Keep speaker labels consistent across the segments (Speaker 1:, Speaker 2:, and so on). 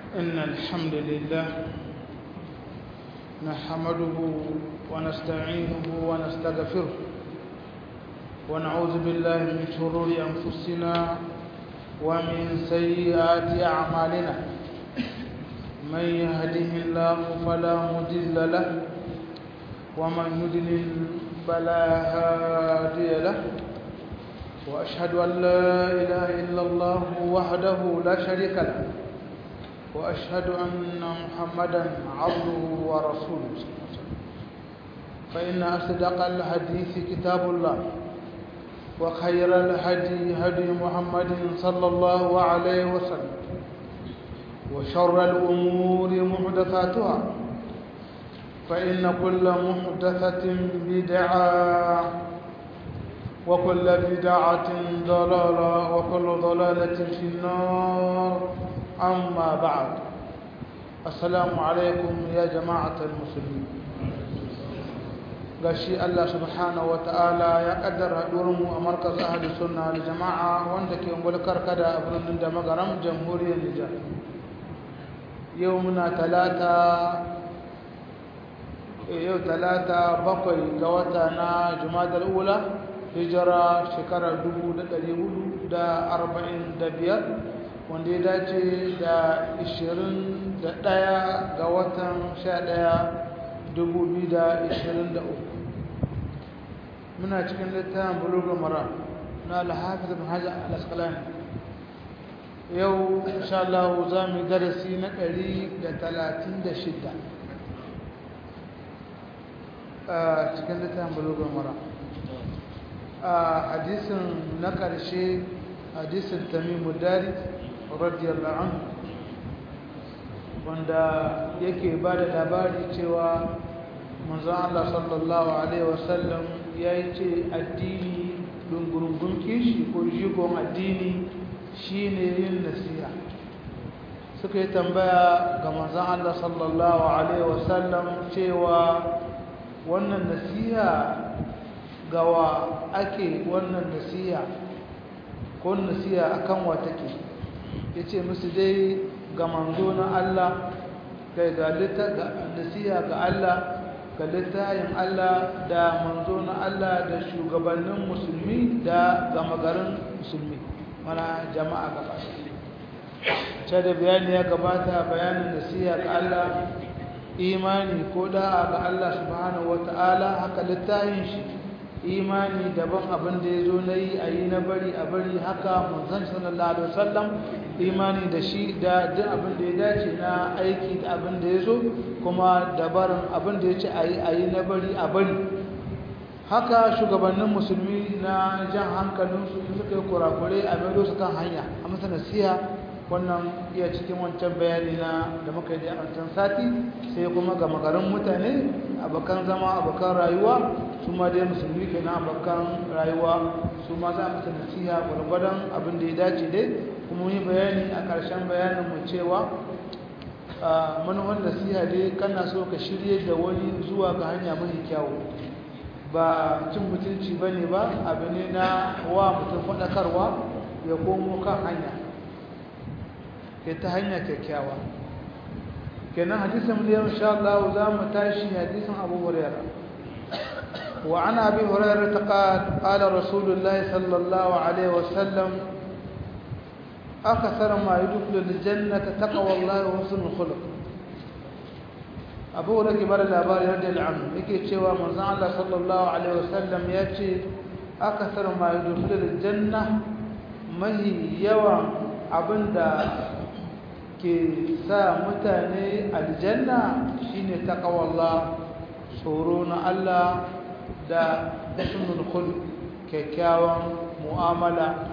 Speaker 1: إن الحمد لله نحمده ونستعينه ونستغفره ونعوذ بالله من شرور أنفسنا ومن سيئات أعمالنا من يهده الله فلا مضل له ومن يضلل فلا هادي له وأشهد أن لا إله إلا الله وحده لا شريك له وأشهد أن محمدا عبده ورسوله فإن أصدق الحديث كتاب الله وخير الهدي هدي محمد صلى الله عليه وسلم وشر الأمور محدثاتها فإن كل محدثة بدعة وكل بدعة ضلالة وكل ضلالة في النار أما بعد السلام عليكم يا جماعة المسلمين gashi Allah subhanahu wa ta'ala ya kaddara mu a markaz ahli sunna da jama'a wanda ke mulkar kada a birnin da magaram jamhuriyar Nijar yau muna talata yau talata bakwai ga wata na jumadar ula hijira shekarar 1445 wanda ya dace da 21 ga watan 11 2023 muna cikin littafin bulugul mara na alhafiz ibn hajar al-asqalani yau insha Allah za mu darasi na 136 a cikin littafin bulugul mara a hadisin na ƙarshe hadisin tamimu dari radiyallahu anhu wanda yake ba da labari cewa manzon Allah sallallahu alaihi wasallam ya yi ce addini dungurungun kishi ko jigon addini shine yin nasiha suka yi tambaya ga manzon Allah sallallahu alaihi wasallam cewa wannan nasiha gawa ake wannan nasiha ko nasiha akan wa take yace musu dai ga manzo na Allah kai ga nasiha ga Allah ga littayin Allah da manzo na Allah da shugabannin musulmi da gama garin musulmi mana jama'a gaba ce da bayani ya gabata bayanin nasiha ga Allah imani ko da'a ga Allah subhanahu wata'ala haka littayin shi imani daban abin da ya zo na yi a yi na bari a bari haka manzan sallallahu alaihi wasallam imani da shi da duk abin da ya dace na aiki da abin da ya zo kuma dabarin abin da ya ce a yi a yi na bari a bari haka shugabannin musulmi na jan hankalinsu in suka yi kurakure a maido su kan hanya a masa nasiha wannan iya cikin wancan bayani na da muka yi a wancan sati sai kuma ga magarin mutane abokan zama abokan rayuwa su ma dai musulmi ke na abokan rayuwa su ma za a masa nasiha gwargwadon abin da ya dace dai kuma yi bayani a ƙarshen bayanin mu cewa manuwan nasiha dai kana so ka shirye da wani zuwa ga hanya mai kyawu ba cin mutunci ba ne ba abu ne na wa mutum faɗakarwa ya komo kan hanya ke ta hanya kyakkyawa kenan hadisin da yau insha Allah za mu tashi hadisin Abu Hurairah wa an Abi Hurairah qala qala Rasulullah sallallahu alaihi wasallam akthar ma yadkhulu al-jannata taqwa Allah wa husnul khuluq Abu Hurairah kibar labari radiyallahu anhu yake cewa manzon Allah sallallahu alaihi wasallam yace akthar ma yadkhulu al-janna mahi yawan abinda ke sa mutane aljanna shine taqwallah tsoro na Allah da husnul khuluq kyakkyawan mu'amala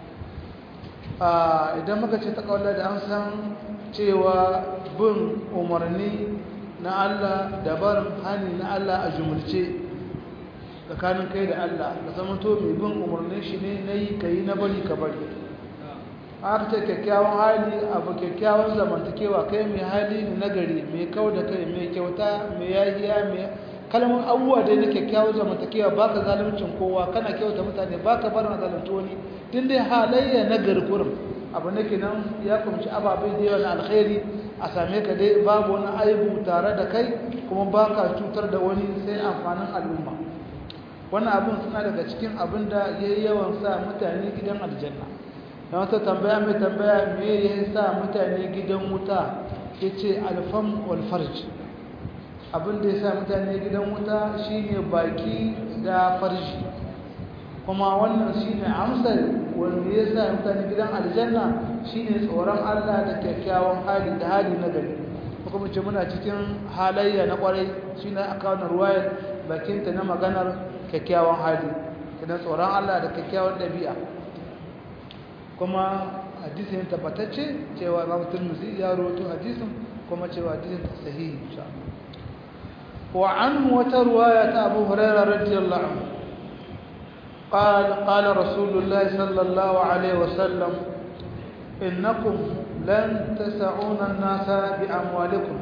Speaker 1: idan muka ce taqwallah da an san cewa bin umarni na Allah da barin hani na Allah a jumulce tsakanin kai da Allah da zama to mai bin umarnin shi ne nayi kai na bari ka bari aka ce kyakkyawan hali abu kyakkyawan zamantakewa kai mai hali ne nagari mai kau da kai mai kyauta mai yahiya mai kalmar abubuwa dai na kyakkyawan zamantakewa ba ka zaluncin kowa kana kyauta mutane ba ka barin zalunci wani din dai halayya nagari kurum abu ne kenan ya kumci ababai da yawa na alkhairi a same ka dai babu wani aibu tare da kai kuma ba ka cutar da wani sai amfanin al'umma wannan abin suna daga cikin abin da ya yi yawan sa mutane gidan aljanna na wata tambaya mai tambaya me ya sa mutane gidan wuta ya ce alfam walfarj abin da ya sa mutane gidan wuta shine baki da farji kuma wannan shine amsar wanda ya sa mutane gidan aljanna shine tsoron Allah da kyakkyawan hali da hali na gari kuma ce muna cikin halayya na kwarai shine aka wannan ruwayar bakinta na maganar kyakkyawan hali kidan tsoron Allah da kyakkyawan ɗabi'a kuma hadisin tabbatacce cewa Imam Tirmidhi ya rawaito hadisin kuma cewa hadisin sahihi insha Allah wa anhu wata ruwaya ta Abu Hurairah radiyallahu anhu قال قال رسول الله صلى الله عليه وسلم إنكم لن تسعون الناس بأموالكم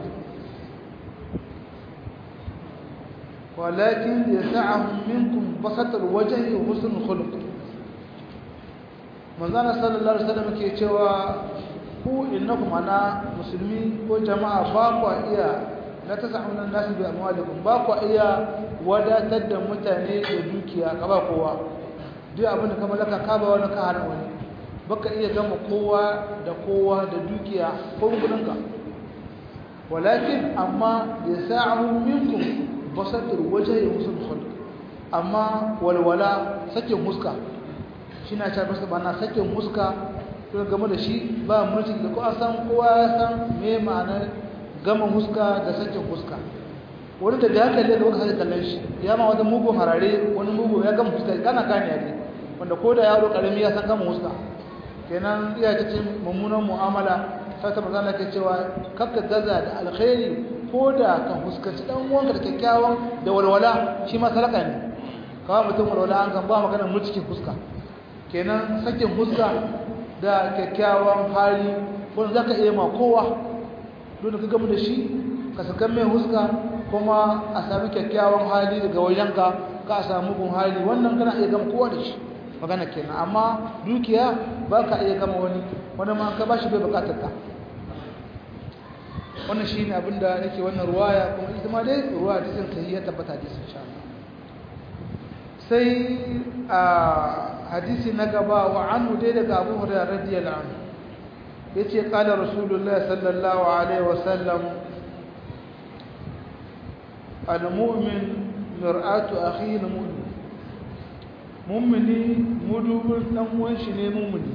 Speaker 1: ولكن يسعهم منكم بسط الوجه وحسن الخلق manzana sallallahu alaihi wasallam ke cewa ku innakum ana musulmi ko jama'a ba ku iya la tasahuna nasu bi amwalikum ba ku iya wadatar da mutane da dukiya ka ba kowa duk abin da ka mallaka ka ba wani ka hana wani baka iya gama kowa da kowa da dukiya ko gudunka walakin amma yasa'u minkum basatul wajhi husnul khulq amma walwala sakin huska shi na ta basu bana sakin huska to game da shi ba mulki da ko san kowa ya san me ma'anar gama huska da sakin huska wani da haka ne da baka sake kallon shi ya ma wani mugun harare wani mugu ya gama huska kana gane ne wanda ko da yaro karami ya san gama huska kenan iya cikin mummunan mu'amala sai ta magana ke cewa kakka gaza da alkhairi ko da ka huskanci dan uwanka da kyakkyawan da walwala shi ma salaka ne kawai mutum walwala an kan ba magana mulkin fuska kenan sakin fuska da kyakkyawan hali wanda zaka iya ma kowa don ka gamu da shi ka saka mai fuska kuma a sami kyakkyawan hali daga wajenka ka a samu gun hali wannan kana iya gama kowa da shi magana kenan amma dukiya ba ka iya gama wani wani ma ka ba shi bai bukatar ka wannan shi ne abinda nake wannan ruwaya kuma ita ma dai ruwa da zai sahi ya tabbata da sun sha sai a hadisi na gaba wa anhu dai daga Abu Hurairah radiyallahu anhu yace qala rasulullahi sallallahu alaihi wasallam al-mu'min mir'atu akhihi al-mu'min mu'mini mudubun dan uwan shi ne mu'mini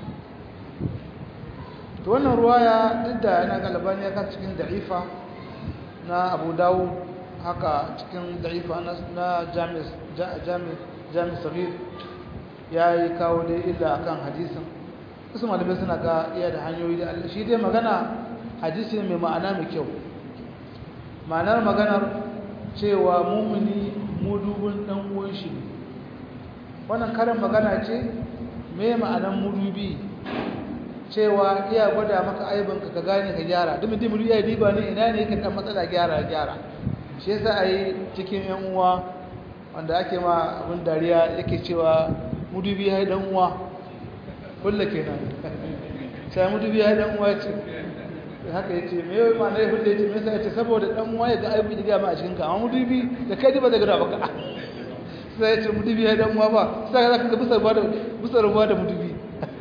Speaker 1: to wannan ruwaya duk da yana galibani ya kan cikin da'ifa na abu dawo haka cikin da'ifa na jami sahih ya yi kawo dai illa akan hadisin wasu malamai suna ga iya da hanyoyi da allah shi dai magana hadisi mai ma'ana mai kyau ma'anar maganar cewa mumuni mudubin dan uwan shi wannan karin magana ce mai ma'anar mudubi cewa iya gwada maka aibinka ka gane ka gyara duk mutum ya diba ne ina ne yake kan matsala gyara gyara shi yasa ai cikin yan uwa wanda ake ma abin dariya yake cewa mudubi ya dan uwa kullu kenan sai mudubi ya dan uwa ce haka yace me yau ma ne hulle yace me yasa yace saboda dan uwa ya ga aibi diga ma a cikin ka amma mudubi da kai ba zai gada baka sai yace mudubi ya dan uwa ba sai ka ga bisa ruwa da bisa ruwa da mudubi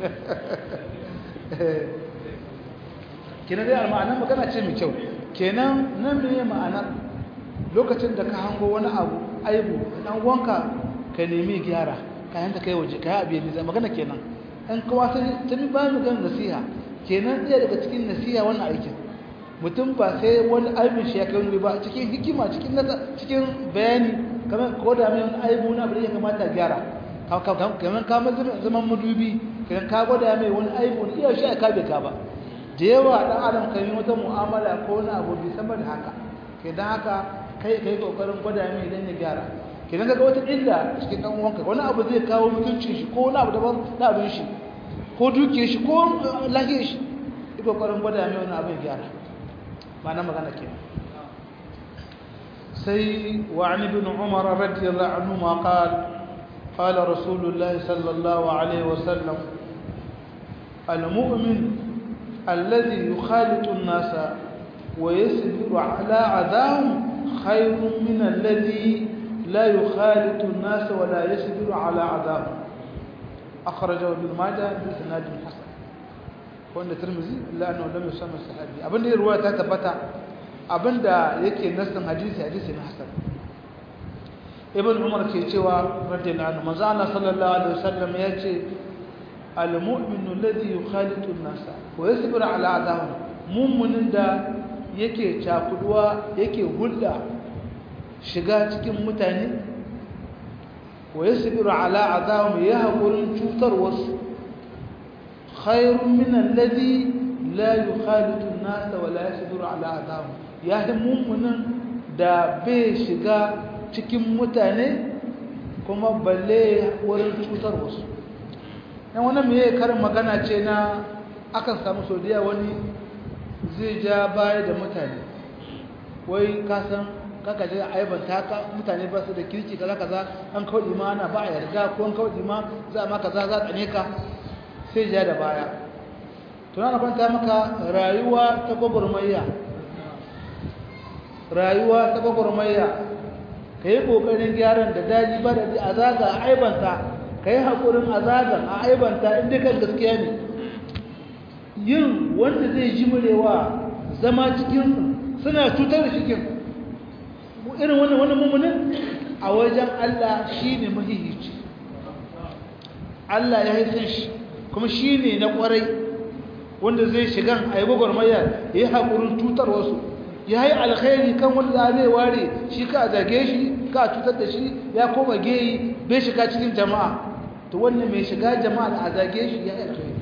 Speaker 1: kenan dai ma'anar magana ce mai kyau kenan nan ne ma'anar lokacin da ka hango wani abu aibu dan wanka ka nemi gyara kayan ta kai waje kai abu ne magana kenan an kawo ta ta mi ba mu gan nasiha kenan ɗaya daga cikin nasiha wannan aikin mutum ba sai wani aibin shi ya kai wani ba cikin hikima cikin cikin bayani kamar ko da mai wani aibu na abu da ya kamata gyara kamar kamar zaman madubi kan ka gwada mai wani aibu ne iya shi a kabe ka ba da yawa dan adam kan yi wata mu'amala ko wani abu bai sama da haka ke dan haka kai kai kokarin gwada mai idan ya gyara ke dan ga wata illa cikin dan uwanka wani abu zai kawo mutuncin shi ko wani abu daban na abin shi ko dukiyar shi ko lafiyar shi yi kokarin gwada mai wani abu ya gyara ba na magana ke sai wa an ibn umar radiyallahu anhu ma qala قال رسول الله صلى الله عليه وسلم al-mu'min alladhi yukhalitu an-nasa wa yasbiru ala adahum khayrun min alladhi la yukhalitu an-nasa wa la yasbiru ala adahum akhrajahu ibn majah bi sanad hasan wanda tirmizi illa annahu lam yusamma sahabi abinda ruwaya ta tabbata abinda yake nassin hadisi hadisi na hasan ibn umar ke cewa radiyallahu anhu manzo Allah sallallahu alaihi wasallam yace al-mu'minu alladhi yukhalitu an-nasa wa yasbiru ala adahum mu'minin da yake cakuduwa yake hulda shiga cikin mutane wa yasbiru ala adahum ya hakurin cutar wasu khairun min alladhi la yukhalitu an-nasa wa la yasbiru ala adahum ya mu'minin da bai shiga cikin mutane kuma balle wurin cutar wasu yan wani mai karin magana ce na akan samu sodiya wani zai ja baya da mutane wai kasan kakaje aibanta ka mutane ba su da kirki kaza kaza an kawai ma ana ba a yarda ko an kawai ma za ma kaza za tsane ka sai ja da baya tunana kwanta maka rayuwa ta gwagwarmayya rayuwa ta gwagwarmayya ka yi ƙoƙarin gyaran da daji ba da a zaga a aibanta ka yi haƙurin a zaga a aibanta inda kan gaskiya ne yin wanda zai ji murewa zama cikin suna cutar da shikin irin wannan wani mummunin a wajen Allah shi ne mahihici Allah ya haifin shi kuma shi ne na ƙwarai wanda zai shigan a yi gwagwarmaya ya yi haƙurin cutar wasu ya yi alkhairi kan wanda zai ware shi ka zage shi ka cutar da shi ya koma geyi bai shiga cikin jama'a to wannan mai shiga jama'a da a zage shi ya yi alkhairi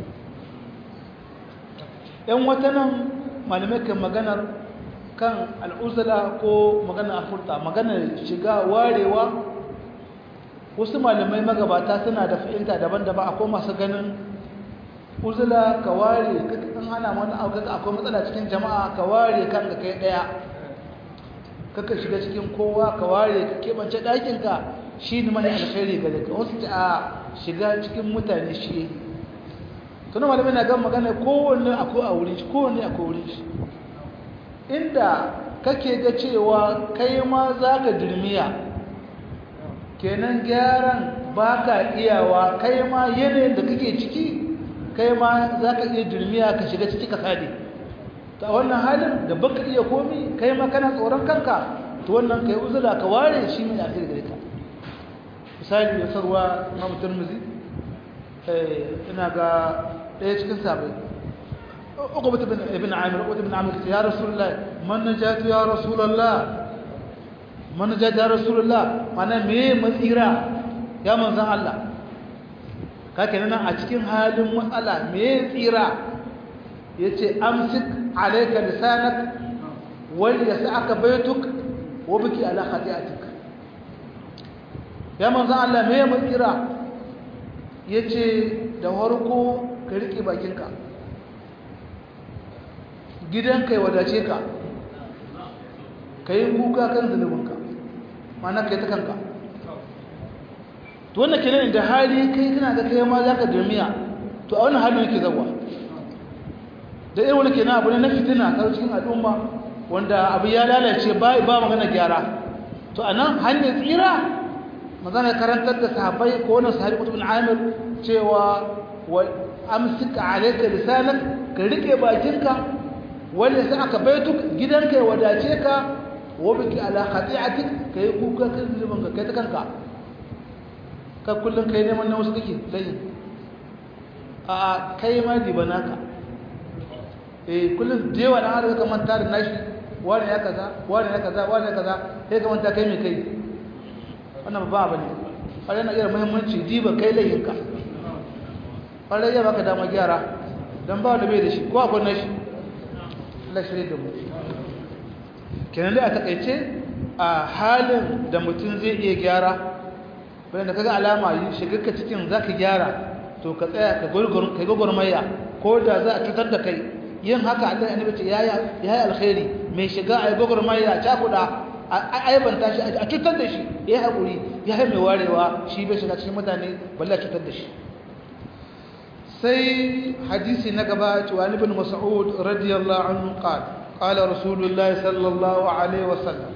Speaker 1: yan wata nan malamai kan maganar kan al'uzula ko maganar afurta maganar shiga warewa wasu malamai magabata suna da fahimta daban-daban akwai masu ganin uzula ka ware kan hana wani abu akwai matsala cikin jama'a ka ware kanka kai daya kaka shiga cikin kowa ka ware ka kebance ɗakinka shi ne mai alkhairi ga daga wasu ta a shiga cikin mutane shi tunan malamai na gan magana kowanne akwai a wurin shi kowanne akwai wurin shi inda kake ga cewa kai ma za ka dirmiya kenan gyaran ba ka iyawa kai ma yanayin da kake ciki kai ma za ka iya jirmiya ka shiga ciki ka sade ta wannan halin da baka iya komi kai ma kana tsoron kanka to wannan kai uzula ka ware shi mai akhir gare ka misali ya sarwa Imam Tirmidhi eh ina ga ɗaya cikin sabai Uqbah ibn ibn Amir Uqbah ibn Amir ya Rasulullah man najatu ya Rasulullah man najatu ya Rasulullah mana me matsira ya manzon Allah kake nan a cikin halin matsala me tsira yace amsik alayka lisanak wal yas'aka baytuk wa biki ala khati'atik ya manzo Allah me mu tsira yace da warko ka rike bakinka gidan kai wadace ka kai kuka kan zunubinka mana kai ta kanka to wannan kenan da hali kai kana ga kai ma zaka dirmiya to a wannan halin yake zawa da irin wani kenan abu ne na fitina ta cikin al'umma wanda abu ya lalace ba ba magana gyara to anan hanyar tsira magana karantar da sahabbai ko wannan sahabi Qutb bin Amir cewa wal amsik alayka lisanak ka rike bakinka wanda sai aka baituk gidanka ya wadace ka wa biki ala khati'atik kai kuka kan zulubin ka kai ta kanka ka kullum kai neman na wasu kake layi a kai ma diba naka eh kullum da yawa dan har ka manta da nashi wani ya kaza wani ya kaza wani ya kaza sai ka manta kai mai kai wannan ba bane ƙwarai na iya muhimmanci diba kai layinka ƙwarai ya baka dama gyara don ba da bai da shi ko akwai nashi Allah shirye da mu kenan dai a takaice a halin da mutum zai iya gyara bayan da kaga alama yi shigarka cikin za ka gyara to ka tsaya ka gwagwarmaya ko da za a cutar da kai yin haka allah annabi ce ya yi alkhairi mai shiga a yi gwagwarmaya a cakuɗa a aibanta shi a cutar da shi ya yi haƙuri ya yi mai warewa shi bai shiga cikin mutane balle a cutar da shi sai hadisi na gaba cewa ibn mas'ud radiyallahu anhu qala qala rasulullahi sallallahu alaihi wasallam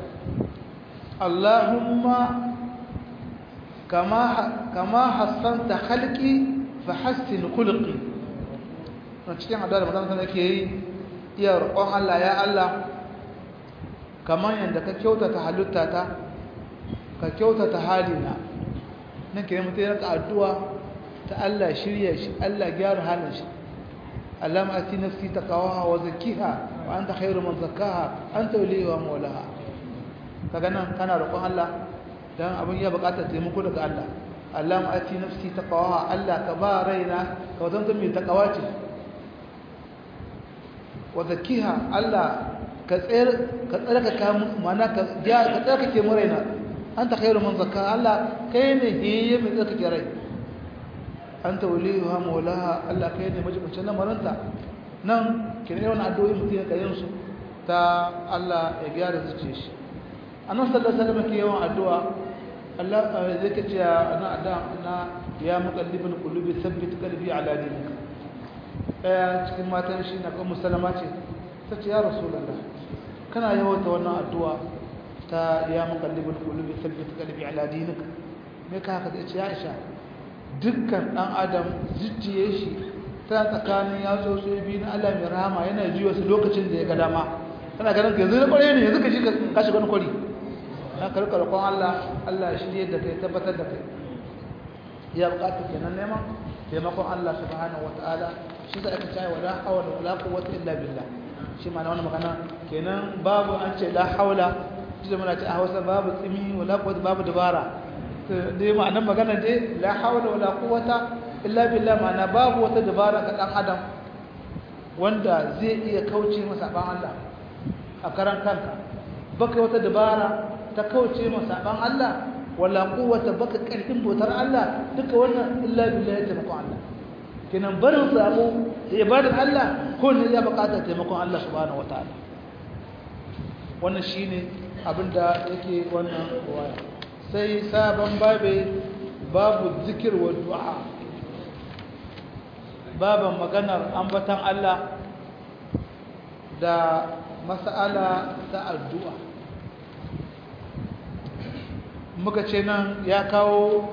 Speaker 1: allahumma kama kama hassanta khalqi fa hassin khulqi a cikin addu'a da manzon Allah yake yi iya roƙon Allah ya Allah kamar yadda ka kyautata halitta ta ka kyautata halina nan ke mutum ya addu'a ta Allah shirya shi Allah gyara halin shi Allah ma ati nafsi taqawaha wa zakkiha wa anta khairu man zakkaha anta waliha wa mawlaha kaga nan kana roƙon Allah dan abin ya buƙatar taimako daga Allah Allah ma ati nafsi taqawaha Allah ka ba raina ka wazanta mai taqawa ce wa zakkiha Allah ka tsayar ka tsarkaka mana ka ka tsarkake mu raina anta khairu man zakkaha Allah kai ne hiye mai tsarkake rai anta waliyuha mawlaha Allah kai ne majibincin lamarinta nan kire wannan addu'o'i mutum ya kayin su ta Allah ya gyara zuciyar shi annabi sallallahu alaihi wasallam ke yawan addu'a Allah zai ce ana addu'a na ya muqallibul qulubi thabbit qalbi ala dinik eh cikin matan shi na kan musallama ce tace ya rasulullah kana yawan ta wannan addu'a ta ya muqallibul qulubi thabbit qalbi ala dinik me ka haka ce ya Aisha dukkan ɗan adam zuciye shi ta tsakanin ya tsotso biyu na Allah mai rahama yana ji wasu lokacin da ya ga dama kana ganin ka yanzu na kwarai ne yanzu ka shi ka shiga wani kwari na karkar kwan Allah Allah shi ne da kai tabbatar da kai ya bukatu kenan neman taimakon Allah subhanahu wataala shi da aka cewa la hawla wala quwwata illa billah shi ma na wannan magana kenan babu an ce la hawla shi da muna ce a Hausa babu tsimi wala quwwata babu dabara dai ma'anar magana dai la hawla wala quwwata illa billah ma'ana babu wata dabara ga dan adam wanda zai iya kauce masa ban Allah a karan kanka baka wata dabara ta kauce masa ban Allah wala quwwata baka karfin botar Allah duka wannan illa billah ya taimako Allah kenan barin sabo ibadar Allah ko ne ya bukata taimakon Allah subhanahu wataala wannan shine abinda yake wannan waya sai sabon babe babu zikir wa du'a baban maganar ambatan Allah da mas'ala ta addu'a muka ce nan ya kawo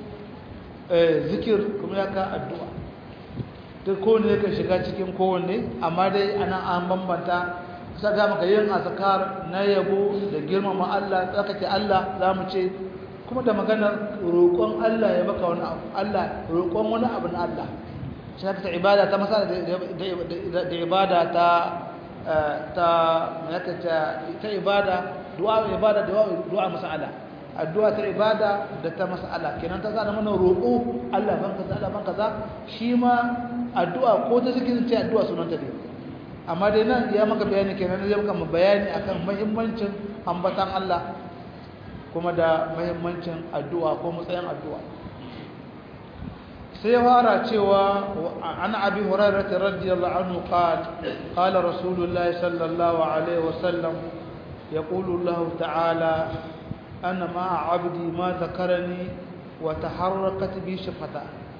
Speaker 1: zikir kuma ya kawo addu'a duk kowane yakan shiga cikin kowanne amma dai ana an bambanta sa ga maka yin azkar na yabo da girmama Allah tsakake Allah zamu ce kuma da maganar roƙon Allah ya baka wani abu Allah roƙon wani abu na Allah shi ta ibada ta masala da ibada ta ta yaka ta ta ibada du'a ibada du'a masala addu'a ta ibada da ta masala kenan ta zana mana roƙo Allah ban kaza Allah ban kaza shi ma addu'a ko ta zikirin ce addu'a sunan ta ne amma dai nan ya maka bayani kenan zai maka bayani akan muhimmancin ambatan Allah kuma da muhimmancin addu'a ko matsayin addu'a sai ya fara cewa an abi hurairah radiyallahu anhu qala qala rasulullahi sallallahu alaihi wasallam yaqulu Allah ta'ala ana ma 'abdi ma dhakarani wa taharrakat bi shafata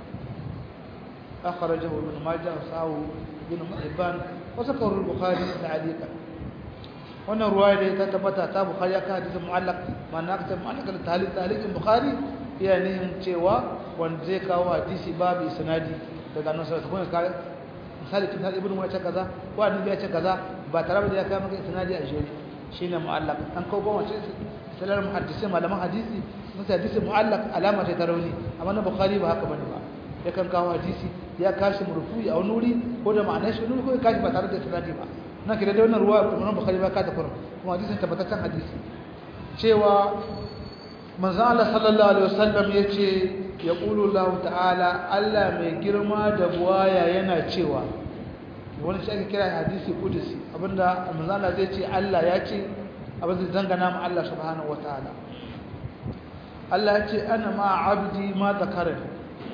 Speaker 1: akhrajahu ibn majah wa sahu ibn hibban wa sakahu al-bukhari ta'liqan wannan ruwaya da ta tabbata ta bukhari aka hadisin mu'allaq ma'ana aka mu'allaq da talib taliqin bukhari iya nihin cewa wanda zai kawo hadisi babu sanadi daga annabi sallallahu alaihi wasallam misali kin ibnu mu ce kaza ko annabi ya ce kaza ba tare da ya kawo maka sanadi a jere shine mu'allaq an kawo goma ce salar muhaddisi malaman hadisi musa hadisi mu'allaq alama ta rauni amma na bukhari ba haka bane ba ya kan kawo hadisi ya kashi murfu'i a wani wuri ko da ma'anar shi wani ko ya kashi ba tare da sanadi ba na kira da wannan ruwa Imam Bukhari ba ka ta kuma kuma hadisin tabbataccen hadisi cewa manzo Allah sallallahu alaihi wasallam yace yaqulu Allah ta'ala Allah mai girma da buwaya yana cewa wani shi ake kira hadisi kudusi abinda manzo Allah zai ce Allah ya ce abin da dangana mu Allah subhanahu wataala Allah ya ce ana ma abdi ma zakarani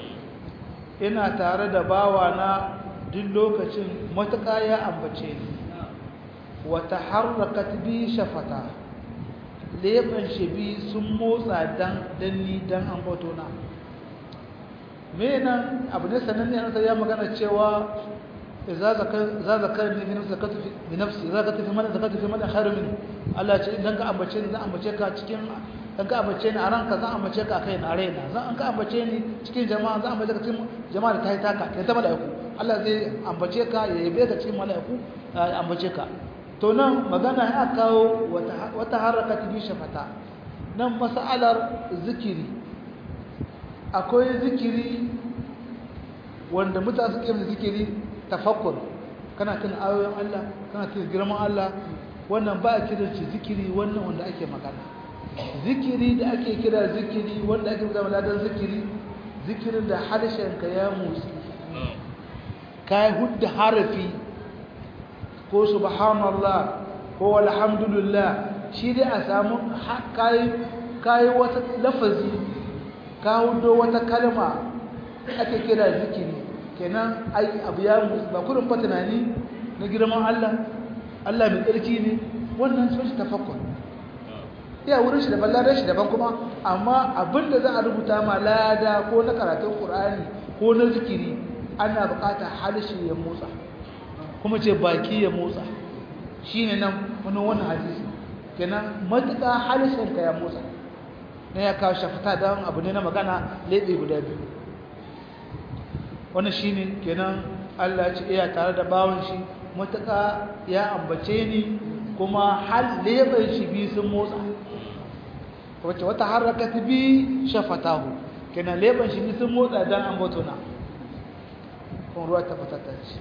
Speaker 1: ina tare da bawana duk lokacin matuƙa ya ambace ni wata harrakat bi shafata leɓen shi bi sun motsa dan danni dan ambato na me nan abu ne sananne an sai ya magana cewa idza zakar za zakar ni fi nafsi zakatu fi nafsi idza zakatu fi man zakatu fi man khairu min Allah ce idan ka ambace ni zan ambace ka cikin dan ka ambace ni a ranka zan ambace ka kai na raina zan an ka ambace ni cikin jama'a zan ambace ka cikin jama'a da ta yi taka kai ta malaiku Allah zai ambace ka ya yabe ka cikin malaiku ya ambace ka to nan magana ya kawo wata wata harakati bi shafata nan mas'alar zikiri akwai zikiri wanda mutane suke yin zikiri tafakkur kana tun ayoyin Allah kana tun girman Allah wannan ba a kira shi zikiri wannan wanda ake magana zikiri da ake kira zikiri wanda ake zama ladan zikiri zikirin da harshenka ya motsi ka yi hudda harafi ko subhanallah ko alhamdulillah shi dai a samu kayi wata lafazi ka hudo wata kalma ake kira zikiri kenan ai abu ya motsi ba kurin fa tunani na girman Allah Allah mai tsarki ne wannan sun shi tafakkur iya wurin shi daban ladan shi daban kuma amma abinda za a rubuta ma lada ko na karatun Qur'ani ko na zikiri ana bukata harshe ya motsa kuma ce baki ya motsa shine nan wani wannan hadisi kenan matuƙa harshen ka ya motsa na ya kawo shafata don abu ne na magana lebe guda biyu wannan shine kenan Allah ya ce iya tare da bawon shi matuƙa ya ambace ni kuma hal leban shi bi sun motsa wacce wata harakati bi shafatahu kenan leban shi bi sun motsa dan ambato na kun ruwa ta fatata ce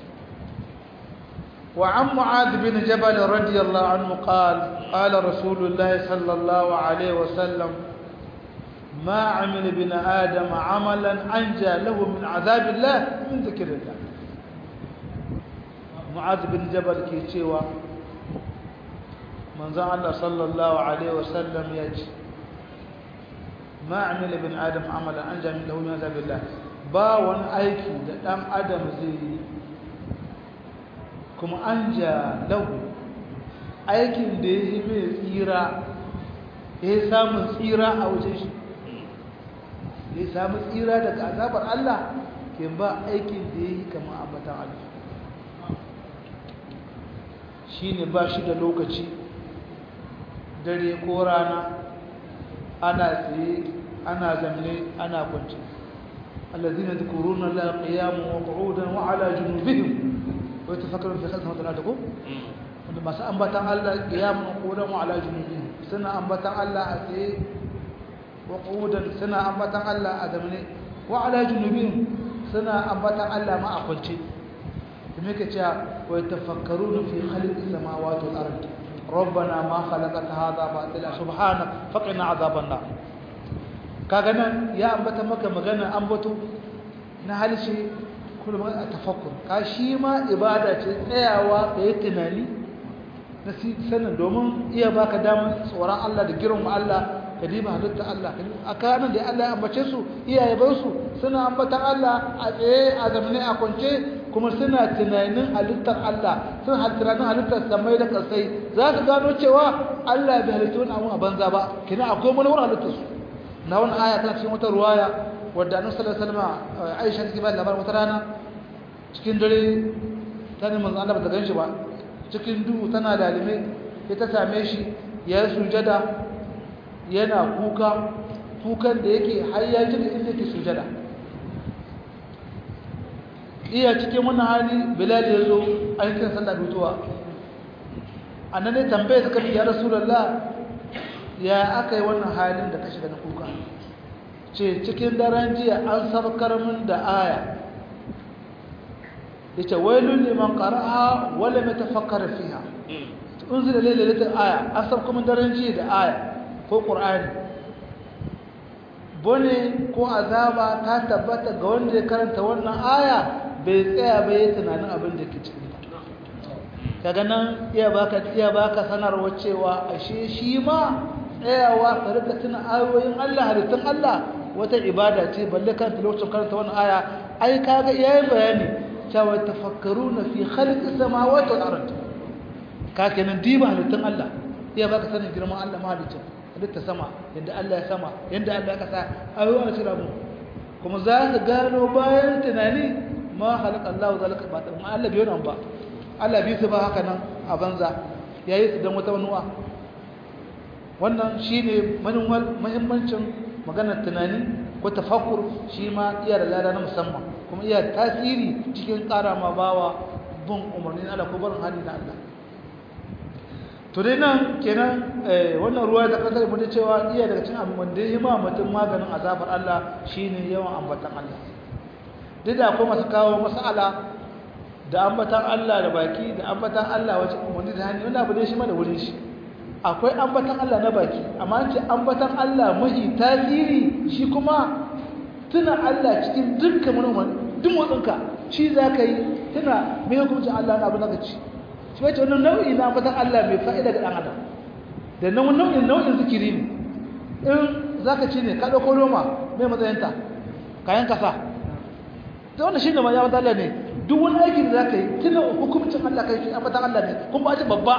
Speaker 1: وعن معاذ بن جبل رضي الله عنه قال قال رسول الله صلى الله عليه وسلم ما عمل ابن آدم عملا أنجى له من عذاب الله من ذكر الله معاذ بن جبل كي تشيوا من زعل الله صلى الله عليه وسلم يجي ما عمل ابن آدم عملا أنجى له من عذاب الله با wani aiki da ɗan adam zai yi kuma an ja lahu aikin da ya yi mai tsira ya samun tsira a wajen shi ya samu tsira daga azabar Allah ke ba aikin da ya yi kama ambatan Allah shi ne ba shi da lokaci dare ko rana ana tsaye ana zamne ana kwanci الذين يذكرون الله قياما وقعودا وعلى جنوبهم ويتفكرون في خلق السماوات والارض wanda masu ambatan Allah qiyamun qu'udan wa ala junubihim suna ambatan Allah a tsaye wa qu'udan suna ambatan Allah a zamne wa ala junubihim suna ambatan Allah ma a kwance kuma yake cewa wa yatafakkaruna fi khalqis samawati wal ardi rabbana ma khalaqta hadha batila subhanaka faqina azaban nar kaga nan ya ambata maka magana ambato na halshe kuma a tafakkur ka shi ma ibada ce tsayawa ka yi tunani na sanin domin iya baka damar tsoron Allah da girma Allah ka diba halitta Allah a kanan da Allah ya ambace su iyaye bar su suna ambatan Allah a tsaye a zamane a kwance kuma suna tunanin halittar Allah sun tunanin halittar samai da kasai za ka gano cewa Allah bai halitta wani abu a banza ba kina akwai wani wurin halittar su na wani aya tana cikin wata ruwaya wadda annabi sallallahu alaihi wasallam Aisha take ba labarin wata rana cikin dare ta ne manzo Allah ba ta ganshi ba cikin duhu tana dalime sai ta same shi ya sujada yana kuka kukan da yake har ya ji inda yake sujada iya cikin wannan hali Bilal ya zo an kira sallah dutuwa annan ne tambaye suka ya rasulullah ya aka yi wannan halin da ka shiga na kuka ce cikin daren jiya an sabkar min da aya ya ce wailun liman ƙara'a wale mai tafakkar fiha unzila lailatul aya an sabkar min daren jiya da aya ko ƙur'ani bone ko azaba ta tabbata ga wanda ya karanta wannan aya bai tsaya bai yi tunanin abin da ke cikin kaga nan iya baka iya baka sanarwa cewa ashe shi ma tsayawa ka rika tuna ayoyin Allah halittun Allah wata ibada ce balle kan lokacin karanta wannan aya ai kaga yayin bayani cewa tafakkaruna fi khalqis samawati wal ard ka kenan diba halittun Allah iya baka sanin girman Allah mahalicin halitta sama yadda Allah ya sama yadda Allah ya kasa ayoyi a cira mu kuma za ka gano bayan tunani ma halaka Allah zalika ba ta Allah biyo nan ba Allah bi su ba haka nan a banza yayi su dan wata manuwa wannan shine manuwar muhimmancin maganar tunani ko tafakkur shi ma iya da lada na musamman kuma iya tasiri cikin ƙara ma bawa bin umarnin Allah ko barin hali na Allah to dai nan kenan wannan ruwa da kasar mu cewa iya daga cikin abin wanda ya ma mutum maganin azabar Allah shine yawan ambatan Allah duk da akwai masu kawo mas'ala da ambatan Allah da baki da ambatan Allah wace umarni da hannu wannan abu ne shi ma da wurin shi akwai ambatan Allah na baki amma ce ambatan Allah mahi tasiri shi kuma tuna Allah cikin dukkan wani duk motsinka shi za ka yi tuna mai hukuncin Allah na abu na ci shi wace wani nau'i na ambatan Allah mai fa'ida ga ɗan adam da nan wani nau'in nau'in zikiri ne in za ka ci ne ka ɗauko roma mai matsayinta kayan kasa ta wanda shi ne ma ya ambatan Allah ne duk wani aikin da za ka yi tuna hukuncin Allah kai shi ambatan Allah ne kuma ba ce babba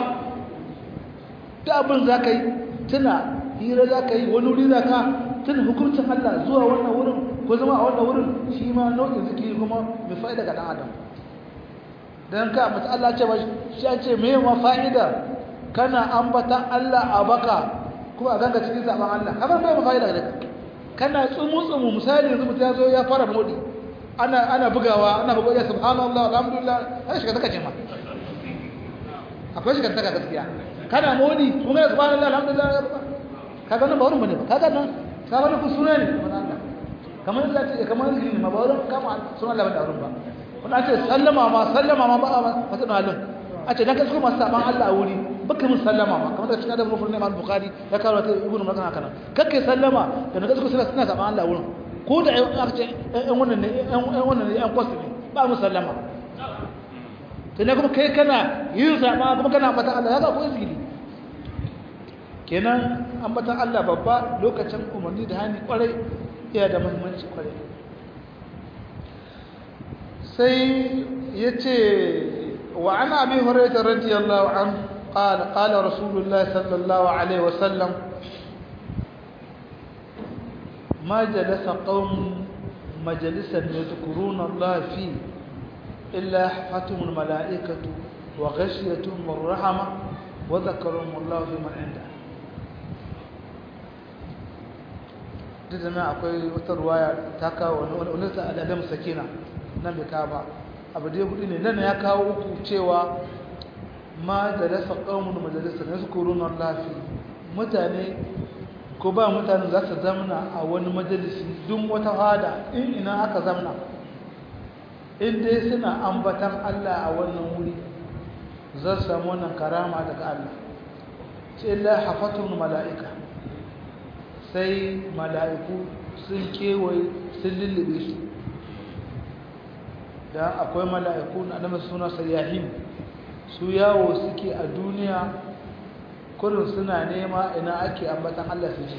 Speaker 1: ta abin za ka yi tuna hira za ka yi wani wuri za ka tuna hukuncin Allah zuwa wannan wurin ko zama a wannan wurin shi ma nau'in zikiri kuma mai fa'ida ga ɗan adam don ka mutu Allah ce ba shi an ce mai ma fa'ida kana ambatan Allah a baka kuma a ganga cikin zaɓen Allah kamar bai ma fa'ida ga kana tsumu-tsumu misali yanzu mutu ya zo ya fara modi ana ana bugawa ana bugawa ya subhanallah alhamdulillah har shiga taka ce ma akwai shiga taka gaskiya kana modi kun ga subhanallah alhamdulillah kaga nan ba wurin bane ba kaga nan kaga nan suna ne kamar Allah ce kamar zikiri ma ba wurin kama sunan Allah ba da wurin ba kun ce sallama ma sallama ma ba a masu halin a ce dan ka kuma saban Allah a wuri baka mun sallama ma kamar da cikin da rufin Imam Bukhari ya kawo ta ibnu Makan haka nan kake sallama da na gaskiya suna suna saban Allah a wurin ko da aka ce ɗan wannan ne ɗan wannan ne ɗan kwasu ne ba mu sallama to ne kuma kai kana yin sama kuma kana ambatan Allah haka ko izgili kenan ambatan Allah babba lokacin umarni da hani kwarai iya da muhimmanci kwarai sai yace wa an abi hurairah radiyallahu anhu قال قال رسول الله صلى الله عليه وسلم ما جلس قوم مجلسا يذكرون الله فيه إلا حفتهم الملائكة وغشيتهم الرحمة وذكرهم الله في من عنده didana akwai wata ruwaya ta kawo wani ta al'adam sakina nan bai kawo ba abu dai hudu ne nan ya kawo uku cewa ma da rasa ƙaunin majalisar na sukurun lafi mutane ko ba mutane za su zamna a wani majalisi duk wata hada in ina aka zamna in dai suna ambatan Allah a wannan wuri za su samu wannan karama daga Allah ce la hafatun mala'ika sai mala'iku sun kewaye sun lullube su da akwai mala'iku na da suna sayyahim su yawo suke a duniya kurin suna nema ina ake ambatan Allah su ji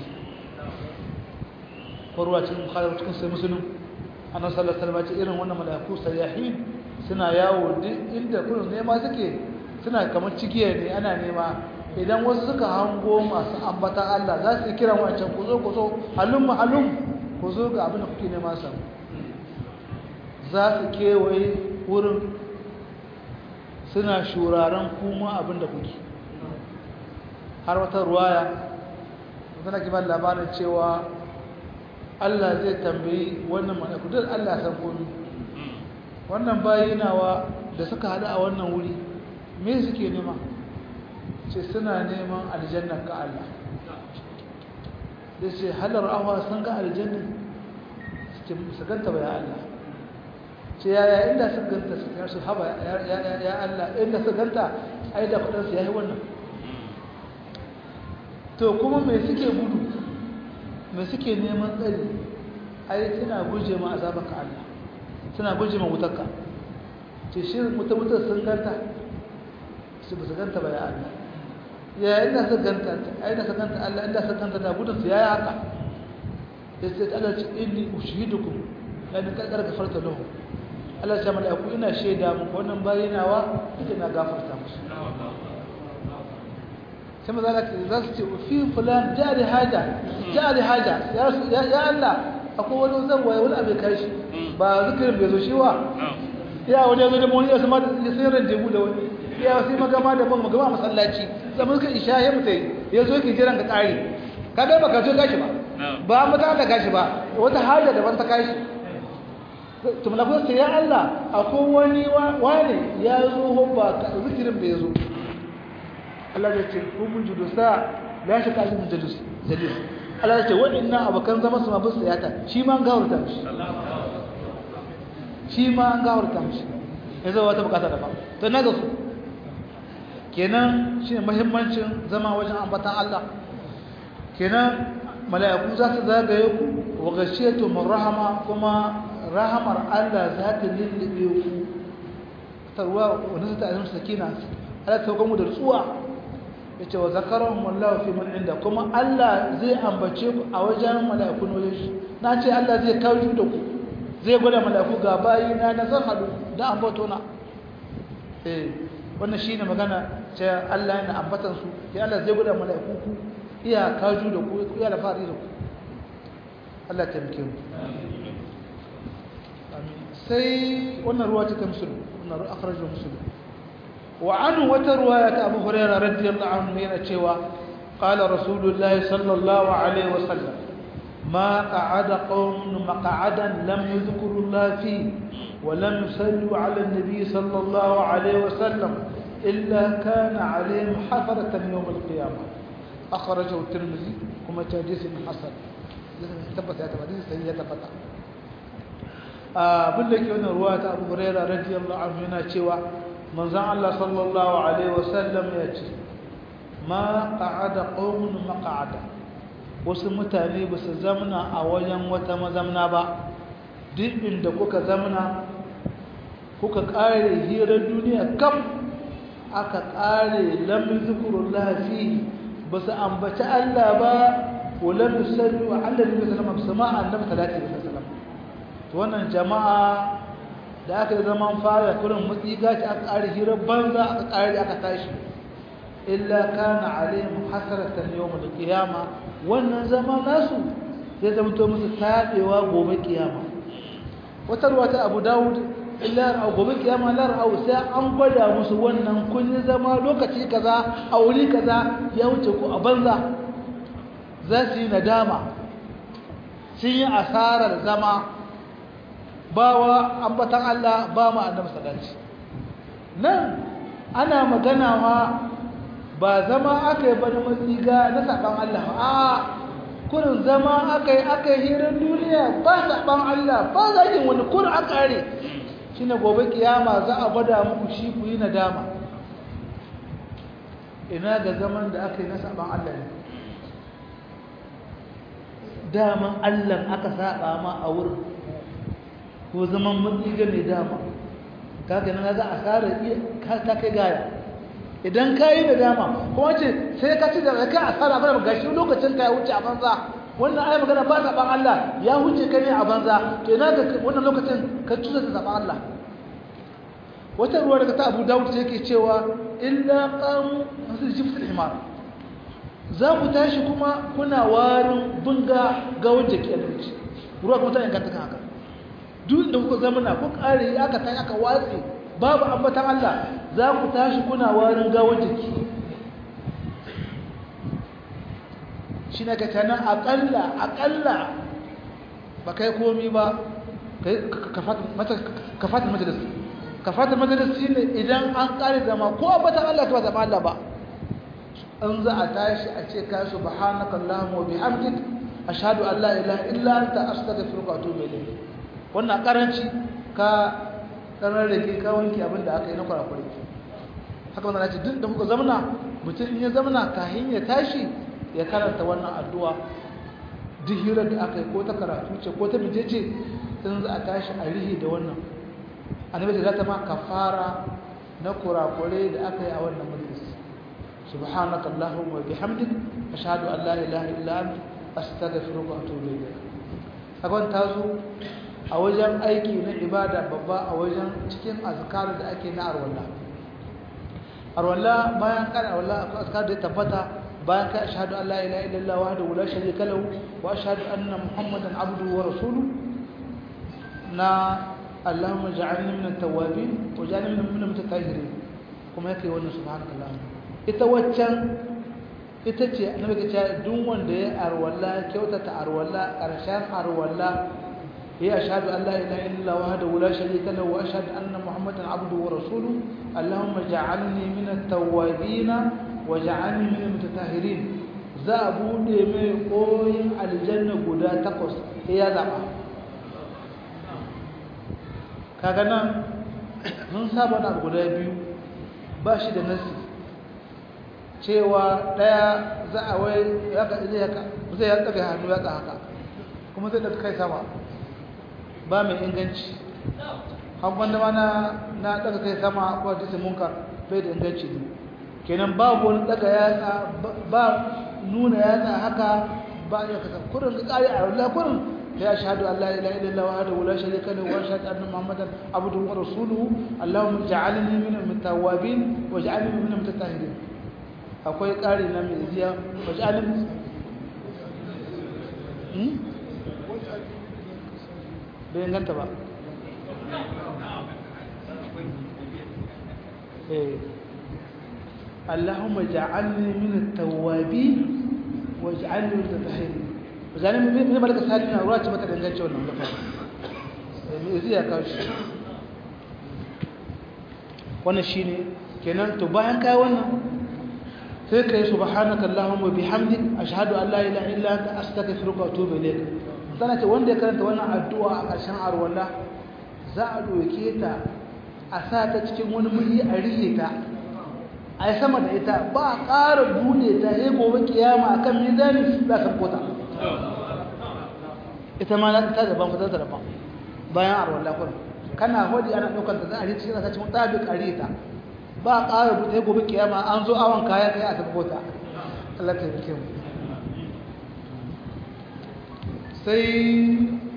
Speaker 1: korwa cikin bukhari cikin sai musulun annabi sallallahu alaihi wasallam ce irin wannan malaiku sayyahin suna yawo duk inda kurin nema suke suna kamar cikiya ne ana nema idan wasu suka hango masu ambatan Allah za su kira wancan ku zo ku zo halum halum ku zo ga abin da kuke nema sa za su kewaye wurin suna shuraren kuma abin da kuke har wata ruwaya suna kiban labarin cewa Allah zai tambayi wannan malaku duk Allah san komi wannan bayinawa da suka hada a wannan wuri me suke nema ce suna neman aljanna ka Allah sai halar awa sun ga aljanna su ganta ba ya Allah ce yaya inda su ganta su haba ya Allah inda su ganta ai da kudinsu ya yi wannan to kuma mai suke gudu mai suke neman tsari ai suna guje ma azabaka Allah suna guje ma wutarka ce shi mutum-mutum sun ganta su ba su ganta ba ya Allah ya inda su ganta ai da su ganta Allah inda su ganta da gudunsu ya yi haka ya ce ta Allah ce inni ushidukum yani kakar gafarta lahu Allah ya ce mala'iku ina shaida muku wannan bayinawa ita na gafarta musu sai maza za su ce fi fulan jari haja jari haja ya Allah akwai wani zan waye wani abin kai shi ba zikirin bai zo shi wa ya wani zo da wani ya sama ya sai ran jebu da wani ya sai magama da ban magama masallaci zaman ka isha ya mutai ya zo ki jiran ka kare ka ga baka zo gashi ba ba mata ta gashi ba wata haja daban ta gashi to mulakun sai ya Allah akwai wani wani ya zo hobba zikirin bai zo Allah ya ce humun judusa la shi kalin jadus jadus Allah ya ce waɗannan abokan zama su ma bin tsayata shi ma an gawarta mishi shi ma an gawarta mishi ya zama wata bukata da ba to na ga su kenan shi ne mahimmancin zama wajen ambatan Allah kenan mala'iku za su zagaye ku wa gashiyatu min rahama kuma rahamar Allah za ta lullube ku tarwa wani ta azum sakina Allah ta kuma da tsuwa yace wa zakarahum wallahu fi man inda kuma Allah zai ambace ku a wajen mala'iku ne shi na ce Allah zai kawo da ku zai gwada mala'iku ga bayi na na zan hadu da ambato na eh wannan shine magana ce Allah yana ambatan su ya Allah zai gwada mala'iku ku iya kaju da ku iya da fari da ku Allah ta mike mu sai wannan ruwa ta musulun wannan ruwa akhrajahu muslim wa anhu wata ruwaya ta Abu Hurairah radiyallahu anhu yana cewa qala rasulullahi sallallahu alaihi wasallam ما قعد قوم مقعدا لم يذكروا الله فيه ولم يصلوا على النبي صلى الله عليه وسلم إلا كان عليهم حفرة يوم القيامة أخرجه الترمذي كما تحديث حسن ثبت هذا الحديث سيئة ثبت abin da ke wani ruwa ta abu huraira radiyallahu anhu yana cewa manzon Allah sallallahu alaihi wasallam ya ce ma qa'ada qaumun maq'ada wasu mutane ba su zamna a wajen wata mazamna ba duk inda kuka zamna kuka kare hirar duniya kam aka kare lam zikrullah fi ba su ambaci Allah ba wala yusallu ala nabi sallallahu alaihi wasallam annabi sallallahu alaihi wasallam to wannan jama'a da aka zaman fara kurin mutsiga ce aka kare hirar banza aka kare aka tashi illa kana alaihim hasratan yawm al-qiyama wannan zama nasu zai zama to musu tabewa gobe kiyama wata ruwa ta Abu Dawud illa gobe kiyama lar au sai an gwada musu wannan kun zama lokaci kaza a wuri kaza ya wuce ku a banza za su yi nadama sun yi asarar zama bawa ambatan Allah ba mu annabi sallallahu nan ana magana ma ba zama aka yi bani matsiga na saban Allah a kurin zama aka yi aka yi hirar duniya ba saban Allah ba za yi wani kurin aka are shi ne gobe kiyama za a gwada muku shi ku yi nadama ina ga zaman da aka yi na saban Allah ne daman Allah aka saba ma a wurin ko zaman matsiga mai dama kaga nan za a tsara ta kai gaya idan ka yi da dama kuma ce sai ka ci da ka asara ba ga shi lokacin ka ya wuce a banza wannan ayi magana ba saban Allah ya wuce ka ne a banza to ina ga wannan lokacin ka tuza da saban Allah wata ruwa daga ta Abu Dawud sai yake cewa illa qam hasil jiftul himar za ku tashi kuma kuna warin bunga ga wanda ke alƙi ruwa kuma ta inganta kan haka duk da kuka zama na ku kare aka tashi aka watsi babu ambatan Allah za ku tashi kuna warin gawar jiki shi na katanan aƙalla aƙalla ba kai komi ba ka fata majalis ka fata majalis shi ne idan an ƙari zama ko ambatan Allah ta ba zama Allah ba an za a tashi a ce ka subhanaka allahumma wa bihamdik ashhadu an la ilaha illa anta astaghfiruka wa atubu ilayk wannan karanci ka ɗanar da ke kawanki abin da aka yi na kwarakwari haka wanda ce duk da kuka zamana mutum in ya zamana kahin ya tashi ya karanta wannan addu'a duk hirar da aka yi ko ta karatu ce ko ta bije ce in za a tashi a rihi da wannan annabi da ta ma kafara na kurakure da aka yi a wannan majalis subhanaka allahumma wa bihamdik ashhadu an la ilaha illa anta astaghfiruka wa atubu ilayk kaga ta zo a wajen aiki na ibada babba a wajen cikin azkar da ake na arwalla arwalla bayan kan arwalla akwai azkar da tabbata bayan ka ashhadu an la ilaha illallah wahdahu la sharika lahu wa ashhadu anna muhammadan abduhu wa rasuluhu na allahumma ja'alni min at-tawwabin wa ja'alni min al-mutatahhirin kuma yake wannan subhanakallah ita waccan ita ce annabi ya ce duk wanda ya arwalla kyautata arwalla karshen arwalla ya ashhadu an la ilaha illallah wahdahu la sharika lahu wa ashhadu anna muhammadan abduhu wa rasuluhu allahumma ja'alni min at-tawwabin wa ja'alni min al-mutatahhirin za a bude mai koyin aljanna guda takwas sai ya zaba kaga nan mun saba na guda biyu ba shi da nasi cewa daya za a wai ya ka zai haka zai ya daga hannu ya haka kuma zai daga kai sama ba mai inganci hankwan da mana na daga kai sama ko da munkar bai da inganci ne kenan babu wani daga yatsa ba nuna yatsa haka ba ya kasa kurin ka kare a wallah kurin ya ashhadu an la ilaha illallah wahdahu la sharika lahu wa ashhadu anna muhammadan abduhu wa rasuluhu allahumma ij'alni min at-tawwabin waj'alni min al-mutatahhirin akwai ƙari na mai ziya waj'alni hmm bai ganta ba eh اللهم اجعلني من التوابين واجعلني من المتطهرين وجعلني من ملك الصالحين اورات mata dangance wannan da fara me zai ka shi wannan shine kenan to bayan kai wannan sai kai subhanaka allahumma bihamdik ashhadu an la ilaha illa anta astaghfiruka wa atubu ilayk sana ce wanda ya karanta wannan addu'a a ƙarshen arwala za a doke ta a sa ta cikin wani muri a rihe ta a yi sama da ita ba a ƙara bude ta ya gobe kiyama a kan mizani za ta kota ita ma na ta daban fitar da daban bayan a rawar lakon kana hodi ana ɗaukar ta za a cikin ta cikin ɗabi ƙari ta ba a ƙara bude ya gobe kiyama an zo awon kayan kai a ta kota Allah ta yi mu sai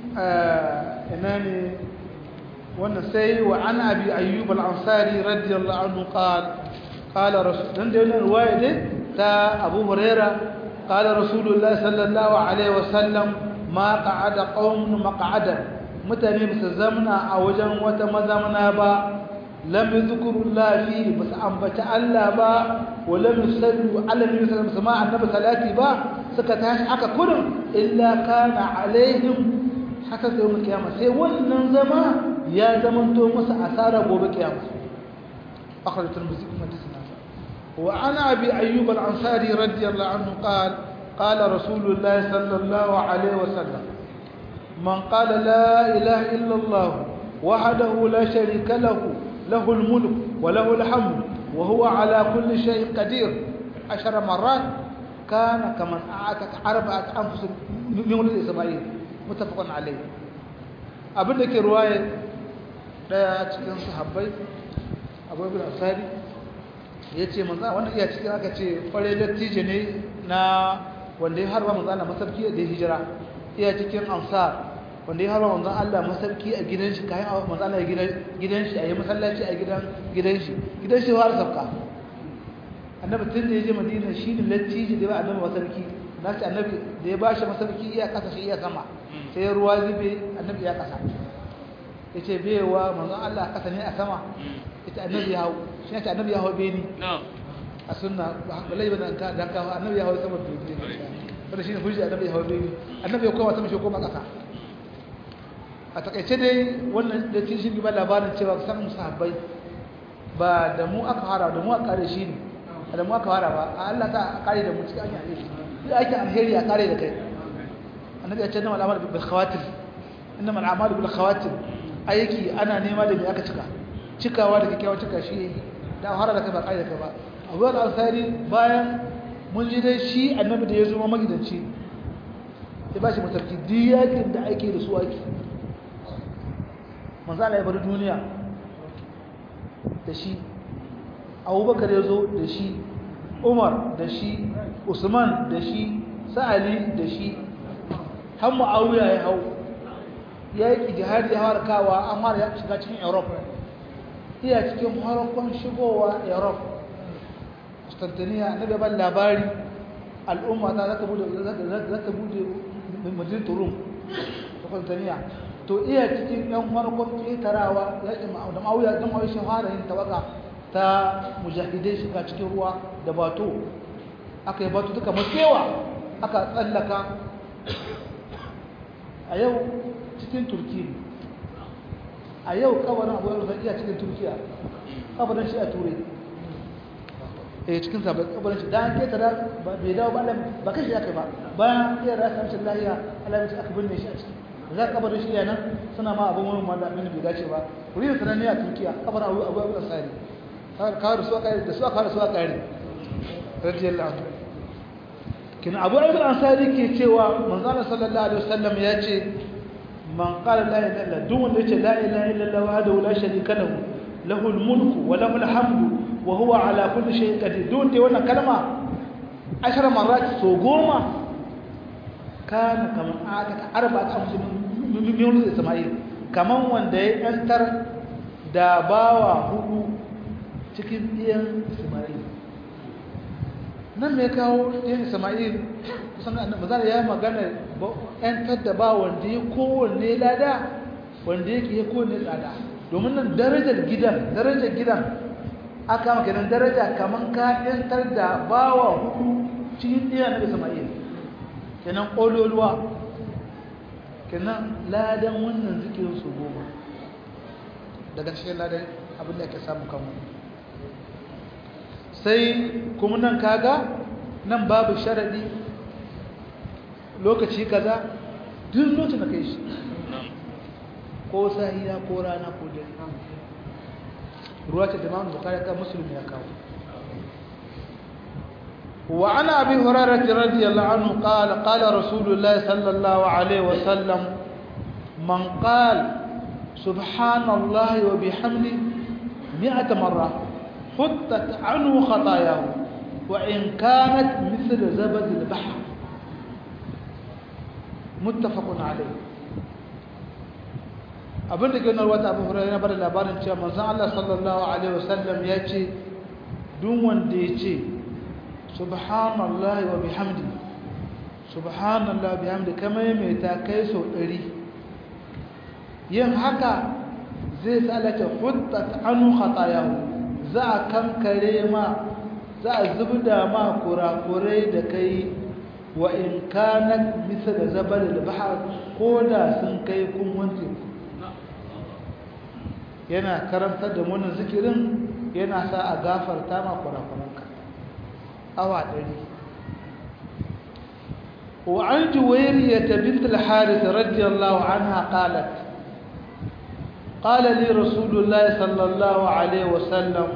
Speaker 1: ina ne wannan sai wa an abi ayyub al-ansari radiyallahu anhu qala قال رسول dan da wannan ruwaya dai ta Abu Huraira qala Rasulullah sallallahu alaihi wasallam ma qa'ada qaumun maq'ada mutane bisa zamna a wajen wata mazamna ba lam yadhkurullah fi bas ambata Allah ba wa lam yusallu ala nabi sallallahu alaihi wasallam annabi salati ba suka tashi aka kurin illa kana alaihim haka sai mu kiyama sai wannan zama ya zamanto musu asara gobe kiyama أخرج الترمذي في حديثنا وعن أبي أيوب الأنصاري رضي الله عنه قال قال رسول الله صلى الله عليه وسلم من قال لا إله إلا الله وحده لا شريك له له الملك وله الحمد وهو على كل شيء قدير عشر مرات كان كمن أعتق أربعة أنفس من ولد إسماعيل متفق عليه abin da ke ruwaye daya cikin sahabbai abubuwan asari ya ce manzan wannan iya cikin aka ce fare lattijo ne na wanda ya harba manzan Allah masarki da ya hijira iya cikin ansar wanda ya harba manzan Allah masarki a gidan shi kayan manzan Allah gidan shi a yi masallaci a gidan gidan shi gidan shi har sabka annabi tun da ya je madina shi ne lattijo da ya ba annabi masarki na ce annabi da ya ba shi masarki iya kasa shi iya sama sai ruwa zube annabi ya kasa ya ce bewa manzan Allah kasa ne a sama ita annabi ya hau shi ne annabi ya hau beni a sunna balai ba dan kawo annabi ya hau sama beni wanda shi ne hujji annabi ya hau beni annabi ya koma sama shi koma kasa a takaice dai wannan da cin shi ba labarin cewa san sahabbai ba da mu aka fara da mu aka kare shi ne da mu aka fara ba a Allah ta kare da mu cikin ake alheri duk ake alheri a kare da kai annabi ya ce innamal a'malu bil khawatim innamal a'malu bil khawatim aiki ana nema da me aka cika cikawa da kyakkyawa cika shi da har da kai ba kai da kai ba Abu al-Ansari bayan mun ji dai shi annabi da ya zo magidanci ya ba shi matarki diyakin da ake da su ake manzo Allah ya bar duniya da shi Abubakar ya zo da shi Umar da shi Usman da shi Sa'ali da shi har Muawiya ya hau ya yi jihadi ya harkawa an fara shiga cikin Europe iya cikin harkon shigowa europe constantiniya na gaban labari al'umma ta zaka bude zaka bude madin turum ta kwantaniya to iya cikin yan farkon ƙetarawa yaƙin da ma'auya don ma'auya shi fara yin tawaga ta mujahidai shiga cikin ruwa da bato aka yi bato duka matsewa aka tsallaka a yau cikin turki a yau kabarin abu yau iya cikin turkiya kabarin shi a turai eh cikin sabon kabarin shi dan ketara bai dawo ba ba kashi aka ba bayan iya rasa amshin lahiya alamin aka binne shi a ciki za ka kabarin shi yana suna ma abin wani wanda abin bai dace ba wuri da sananne a turkiya kabarin abu abu abu asari kawai da su aka da su aka da su aka yi radiyallahu anhu kina abu abu ansari ke cewa manzo Allah sallallahu alaihi wasallam ya ce man qala la ilaha illa duk wanda yace la ilaha illa Allah wahdahu la sharika lahu lahu al-mulku wa lahu al-hamdu wa huwa ala kulli shay'in qadir duk wanda wannan kalma ashara marrat so goma kana kaman ataka arba'at amsin min yunus isma'il kaman wanda ya yantar da bawa hudu cikin ɗiyan isma'il nan mai kawo ɗiyan isma'il kusan annabi zan ya magana yantar da ba wanda ya kowanne lada wanda yake ya kowanne tsada domin nan darajar gidan darajar gidan aka maka nan daraja kaman ka yantar da bawa hudu cikin ɗiyan isma'il kenan ƙololuwa kenan ladan wannan zikirin su goma daga cikin ladan abin da ake samu kanmu sai kuma nan kaga nan babu sharadi lokaci kaza duk lokacin da kai shi ko sahiya ko rana ko dare ruwa ce da mamu bukari ka musulmi ya kawo وعن أبي هريرة رضي الله عنه قال قال رسول الله صلى الله عليه وسلم من قال سبحان الله وبحمده مئة مرة حطت عنه خطاياه وإن كانت مثل زبد البحر متفق عليه abin da gina wata abu hurairu na bada labarin cewa manzon Allah sallallahu alaihi wasallam ya ce duk wanda ya ce subhanallahi wa bihamdi subhanallahi wa bihamdi kamar mai ta kai sau ɗari yin haka zai tsalata huttat anu khatayahu za a kankare ma za a zubda ma kurakurai da kai wa in kanat bisa da zabar da bahar ko da sun kai kun wanke yana karantar da wannan zikirin yana sa a gafarta ma kurakuranka awa ɗari وعن جويرية بنت الحارث رضي الله عنها قالت قال لي رسول الله صلى الله عليه وسلم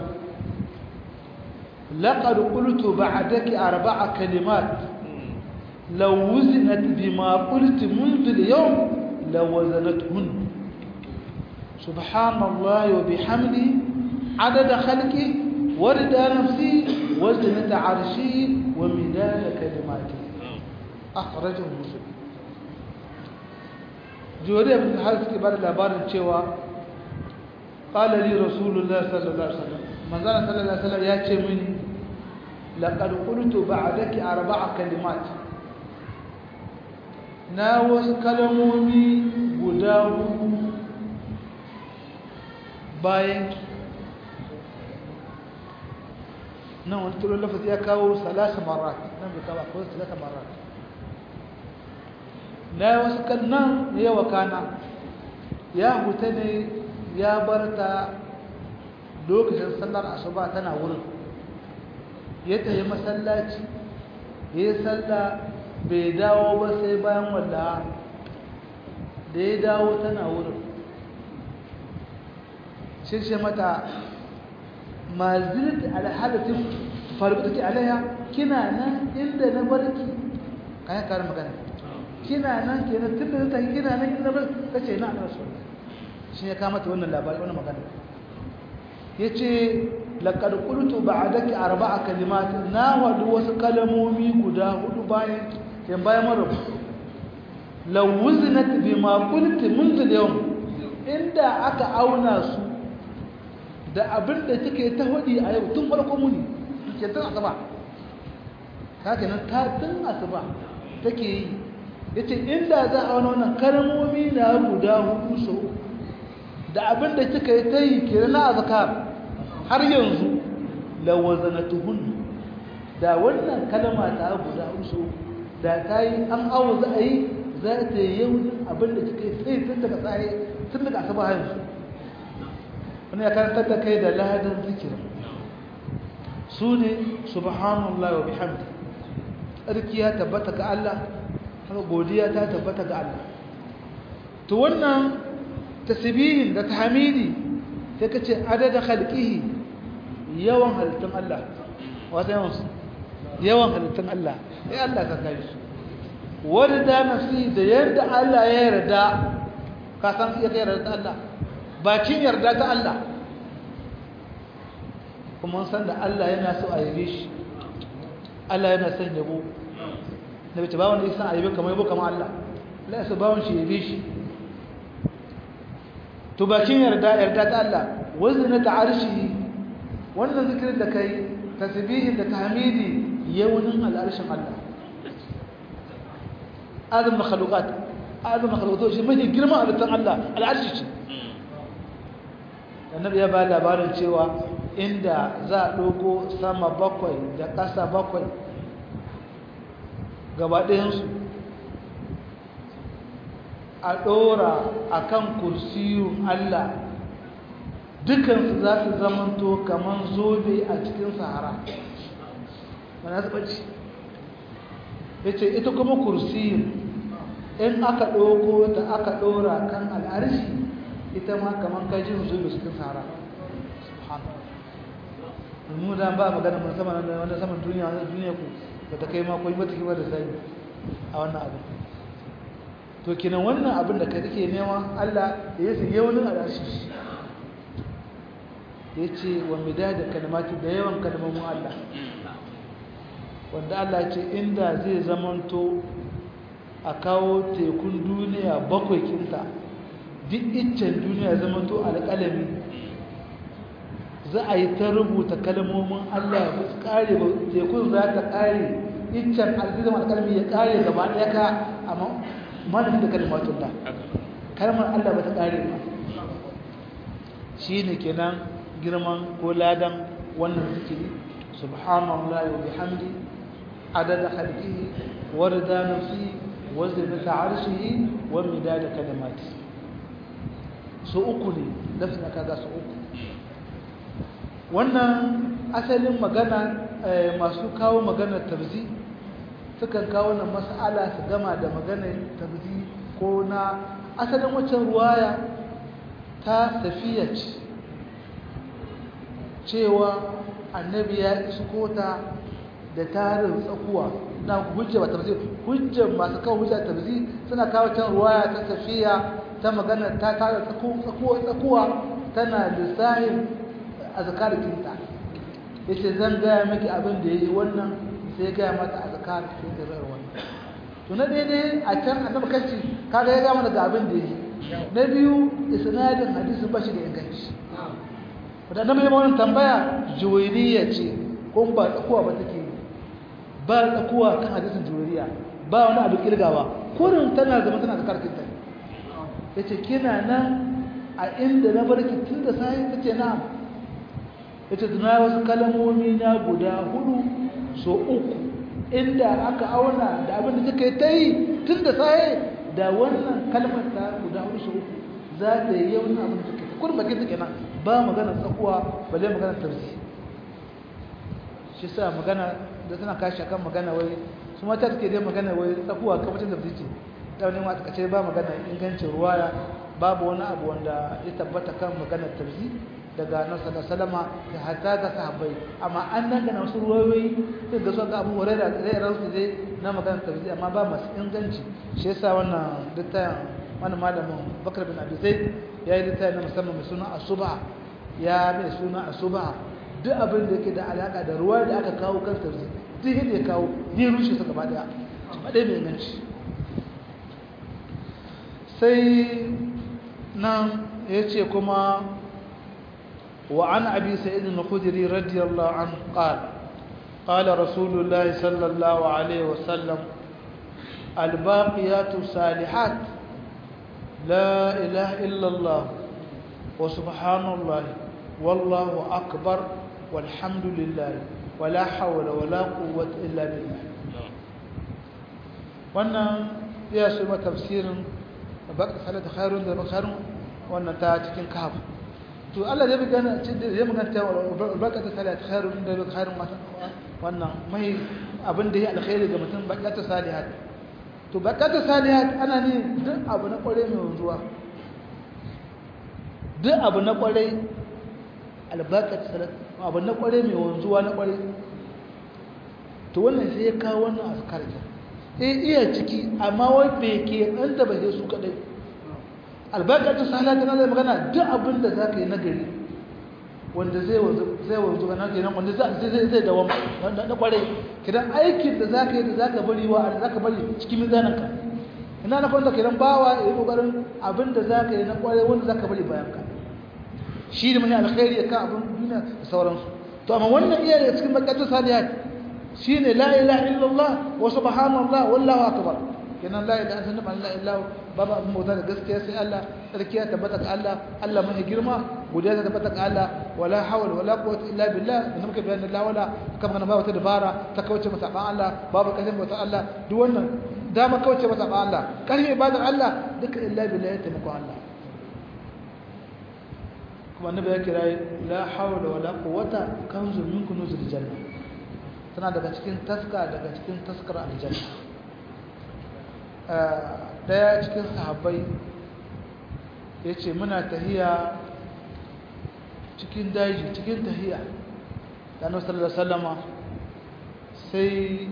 Speaker 1: لقد قلت بعدك أربع كلمات لو وزنت بما قلت منذ اليوم لوزنتهن سبحان الله وبحمده عدد خلقه ورد نفسي وزنة عرشي ومداد كلماتي أخرجه مسلم جوري بن الحارث كبار labarin cewa قال لي رسول الله صلى الله عليه وسلم من زال صلى الله عليه وسلم ياتي مني لقد قلت بعدك اربع كلمات na wasu kalmomi guda hudu bayan nan wani turon lafazi ya kawo salasa marat nan bai kawo akwai salasa marat na wasu kannan ya yawa kana ya huta ne ya bar ta lokacin sallar asuba tana wurin ya tafi masallaci ya yi salla bai dawo ba sai bayan walla da ya dawo tana wurin shi mata ma zirti alhadatin farko take alaiya kina nan inda na barki kayan karin magana kina nan kenan tun da ta kina nan inda ba kace na rasul shi ya kama ta wannan labari wannan magana yace laqad qultu ba'daki arba'a kalimat na wadu wasu kalamomi guda hudu bayan yan bayan mara law wuznat bima qulti منذ اليوم inda aka auna su da abin da kike ta hudi a yau tun farko muni ke tun asaba haka nan ta tun asuba take yi yace inda za a wani wannan kalmomi na guda hudu so da abin da kika yi tayi kira na azkar har yanzu lawazanatuhun da wannan kalma ta guda hudu so da ta yi an awo za a yi za ta yi yau abin da kika yi sai tun daga tsaye tun daga asuba har yanzu wani ya karantar da kai da ladan zikirin su ne subhanallah wa bihamdi tsarki ya tabbata ga Allah haka godiya ta tabbata ga Allah to wannan tasbihin da tahmidi sai ka ce adada khalqihi yawan halittun Allah wata yawan su yawan halittun Allah sai Allah ka kai su warda nafsi da yadda Allah ya yarda ka san iya kai yarda Allah bakin yarda ta Allah kuma san da Allah yana so a yabe shi Allah yana son yabo da bace bawon da yasa a yabe kamar yabo kamar Allah Allah ya so bawon shi yabe shi to bakin yarda yarda ta Allah wazna ta arshi wannan zikirin da kai tasbihin da tahmidi yawnin al'arshin Allah adam makhluqat adam makhluqat shi mai girma a Allah al'arshi ce annabi ya ba labarin cewa inda za a ɗauko sama bakwai da ƙasa bakwai gabaɗayansu a ɗora a kan kursiyun Allah dukansu za su zamanto kamar zobe a cikin sahara mana zaɓaci ya ce ita kuma kursiyun in aka ɗauko ta aka ɗora kan al'arshi ita ma kamar kajin zobe cikin sahara mu da ba magana mun sama nan wanda saman duniya wannan duniya ku ba ta kai ma koyi mata kiba da sai a wannan abin to kinan wannan abin da kai kake nema Allah ya yi yawanin alashi yace wa midada kalmati da yawan kalmomin Allah wanda Allah ce inda zai zamanto a kawo tekun duniya bakwai kinta duk iccen duniya zamanto alƙalami za a yi ta rubuta kalmomin Allah ba su kare ba tekun za ta kare iccen alzizam alkalmi ya kare gaba ɗaya ka amma malafi da kalmatun da kalmar Allah ba ta kare ba shi ne kenan girman ko ladan wannan zikiri subhanallah wa bihamdi adada khalqihi wa rida nafsi wa zinata arshihi wa midada kalimati so uku ne lafin kaga so uku wannan asalin magana masu kawo maganar tabzi sukan kawo na mas'ala su gama da maganar tabzi ko na asalin waccan ruwaya ta tafiya ce cewa annabi ya isko ta da tarin tsakuwa na hujja ba tabzi hujjar masu kawo hujja tabzi suna kawo can ruwaya ta tafiya ta magana ta tara tsakuwa tsakuwa tana lissahin azkar kinta yace zan gaya miki abin da yayi wannan sai gaya mata azkar kinta zai wannan to na daidai a can annabi kace kaga ya ga mana ga abin da yayi na biyu isnadin hadisi ba shi da inganci da annabi ya wannan tambaya juwayriya ce ko ba tsakuwa ba take ba tsakuwa kan hadisin juwayriya ba wani abu kirgawa kurin tana zama tana azkar kinta yace kina nan a inda na barki tun da sai tace na'am ita tuna wasu kalmomi na guda hudu so uku inda aka auna da abin da suka yi ta yi tun da saye da wannan kalmar ta guda hudu so uku za ta yi yawan abin da suka yi kun bakin suke nan ba magana tsakuwa balle magana tarzi shi sa magana da tana kashi akan magana wai su mata suke dai magana wai tsakuwa kamar da ce ta wani ma ce ba magana ingancin ruwaya babu wani abu wanda ya tabbata kan maganar tarzi daga nasa da salama da hatta ga sahabbai amma an nan da wasu ruwayoyi sai ga su ga abu wurai da zai ransu dai na maganar tafsiri amma ba masu inganci shi yasa wannan littafin wani malamin bakar bin abi zaid ya yi littafin na musamman mai suna asuba ya mai suna asuba duk abin da yake da alaka da ruwa da aka kawo kan tafsiri duk yadda ya kawo zai rushe su gaba daya ba dai mai inganci sai nan ya ce kuma وعن أبي سعيد الخدري رضي الله عنه قال قال رسول الله صلى الله عليه وسلم الباقيات الصالحات لا إله إلا الله وسبحان الله والله أكبر والحمد لله ولا حول ولا قوة إلا بالله wannan ya su ma tafsirin baka salata khairun da khairun wannan ta cikin kahf to Allah zai magana zai magana ta baka ta salata khairun da khairun wannan mai abin da ya alkhairi ga mutum baka ta salihat to baka ta salihat ana ne duk abu na kware mai wanzuwa duk abu na kware albakat salat abu na kware mai wanzuwa na kware to wannan sai ya kawo wannan askar ta eh iya ciki amma wai bai ke an da bai su kadai albakat salat tana da magana duk abin da zaka yi nagari wanda zai wanzu zai wanzu kana kenan wanda zai zai zai dawo wanda na kware kidan aikin da zaka yi da zaka bari wa zaka bari cikin mizanin ka ina na kwanta kidan bawa yayi kokarin abin da zaka yi na kware wanda zaka bari bayan ka shi da mai alkhairi kan abin duniya da sauransu to amma wannan iya da cikin bakatun salihat shine la ilaha illallah wa subhanallah wallahu akbar kenan la ilaha illallah la ilaha babu abin bauta da gaskiya sai Allah sarkiya tabbata ga Allah Allah mai girma godiya ta tabbata ga Allah wala hawla wala quwwata illa billah da muka bayyana la wala kamar kana babu ta dabara ta kauce masa ban Allah babu kashin bauta Allah duk wannan dama kauce masa ban Allah karfi ibadar Allah duka illa billah ya taimako Allah kuma annabi ya kira la hawla wala quwwata kanzu min kunuzil janna tana daga cikin taska daga cikin taskar aljanna daya cikin sahabbai yace muna tahiya cikin daji cikin tahiya da annabi sallallahu alaihi wasallama sai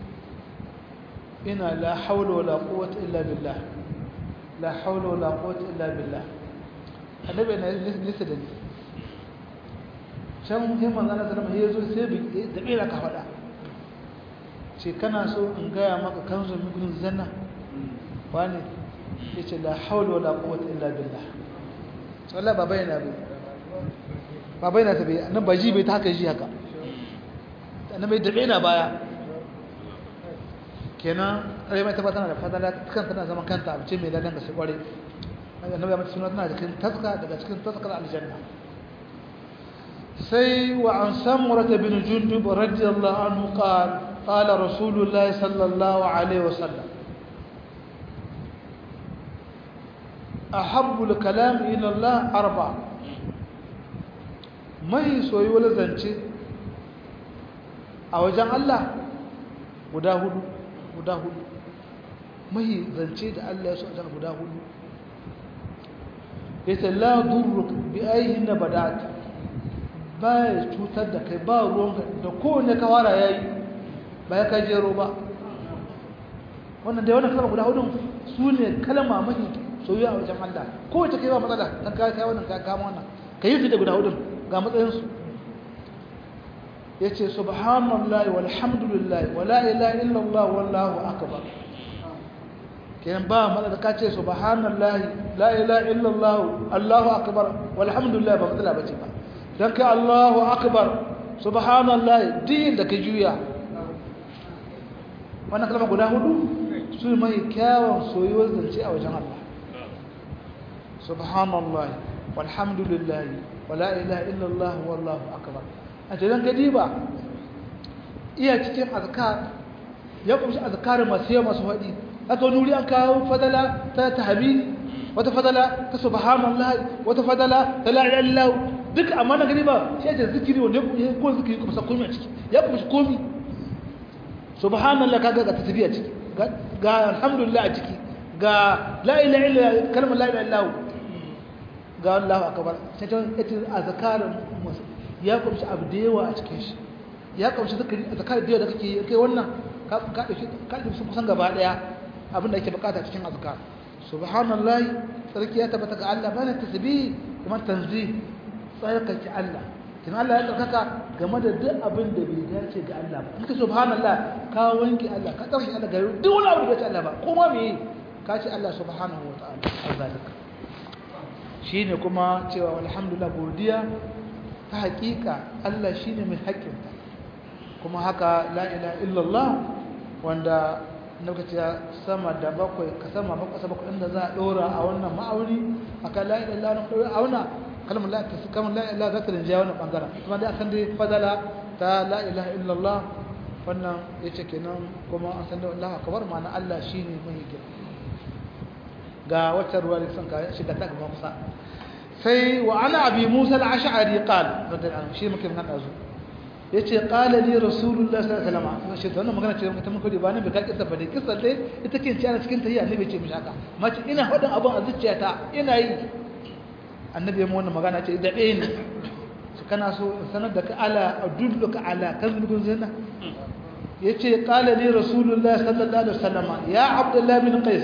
Speaker 1: ina la hawla wala quwwata illa billah la hawla wala quwwata illa billah annabi na nisa da ni can sai manzo Allah sallama ya zo sai da bera ka faɗa ce kana so in gaya maka kanzu min zanna wani yace la hawla wala quwwata illa billah wallahi baba yana bi baba yana tabi nan ba ji bai ta haka ji haka annabi da bena baya kenan rai mai tabbata da fadala kan tana zaman kanta abu ce mai ladan ga sai kware annabi ya mata suna tana cikin taska daga cikin taskar aljanna sai wa an samurata bin jundub radiyallahu anhu qala qala rasulullahi sallallahu alaihi wasallam ahabbu al-kalam ila Allah arba mai soyuwar zance a wajen Allah guda hudu guda hudu mai zance da Allah ya so a guda hudu yace la durruk bi ayhin badat ba ya cutar da kai ba ruwan da kowane kawara yayi ba ya kai jero ba wannan da wannan kalma guda hudu su ne kalma mafi soyayya a wajen Allah kowace kai ba matsala dan kai kai wannan kai kama wannan kai yi da guda hudu ga matsayin su yace subhanallahi walhamdulillahi wala ilaha illallah wallahu akbar kenan ba matsala ka ce subhanallahi la ilaha illallah allahu akbar walhamdulillah ba matsala bace ba dan kai allahu akbar subhanallahi din da ka juya wannan kalma guda hudu su mai kyawun soyuwar zance a wajen Allah subhanallahi walhamdulillah wala ilaha illallah wallahu akbar a cikin kadiba iya cikin azkar ya kumshi azkar masu yawa masu faɗi aka wani wuri an kawo fadala ta tahmid wata fadala ta subhanallah wata fadala ta la ilaha illallah duk amma na gani ba shi da zikiri wanda ya ko zikiri kuma sa komai a ciki ya kuma komi subhanallah kaga ga tasbiya ciki ga alhamdulillah a ciki ga la ilaha illallah kalmar la ilaha illallah ga Allahu akbar sai ta ita azkarin ya kumshi abu da yawa a cikin shi ya kumshi zikiri azkar da yawa da kake kai wannan ka ka dauki ka dauki kusan gaba daya abin da ake bukata cikin azkar subhanallahi sarki ya tabbata ga Allah bana tasbih kuma tanzih tsarkake Allah kin Allah ya tsarkaka game da duk abin da bai dace ga Allah ba kika subhanallah ka wanke Allah ka tsarkake Allah ga duk wani abu da bai dace Allah ba kuma me ka ce Allah subhanahu wa ta'ala azalika shine kuma cewa alhamdulillah godiya ta hakika Allah shine mai haƙƙinta kuma haka la ilaha illallah wanda lokaci sama da bakwai ka sama bakwai bakwai inda za a dora a wannan ma'auni akan la ilaha illallah na auna kalmar la ilaha kalmar la ilaha za ta rinjaya wannan bangaren kuma dai akan dai fadala ta la ilaha illallah wannan yace kenan kuma an san da Allah akbar ma'ana Allah shine mai girma ga wata ruwa da sun ka shiga ta gaba kusa sai wa ana abi Musa al-Ash'ari qala radiyallahu shi muke nan dazu yace qala li rasulullah sallallahu alaihi wasallam shi wannan magana ce mutum ko da bani bai ka kissa bane kissa dai ita ke cikin cikin tahiyya annabi ce mishi haka mace ina hadin abun a zuciyata ina yi annabi mu wannan magana ce da ɗaya ne su kana so sanar da ka ala adulluka ala kazbun zina yace qala li rasulullah sallallahu alaihi wasallam ya abdullah bin qais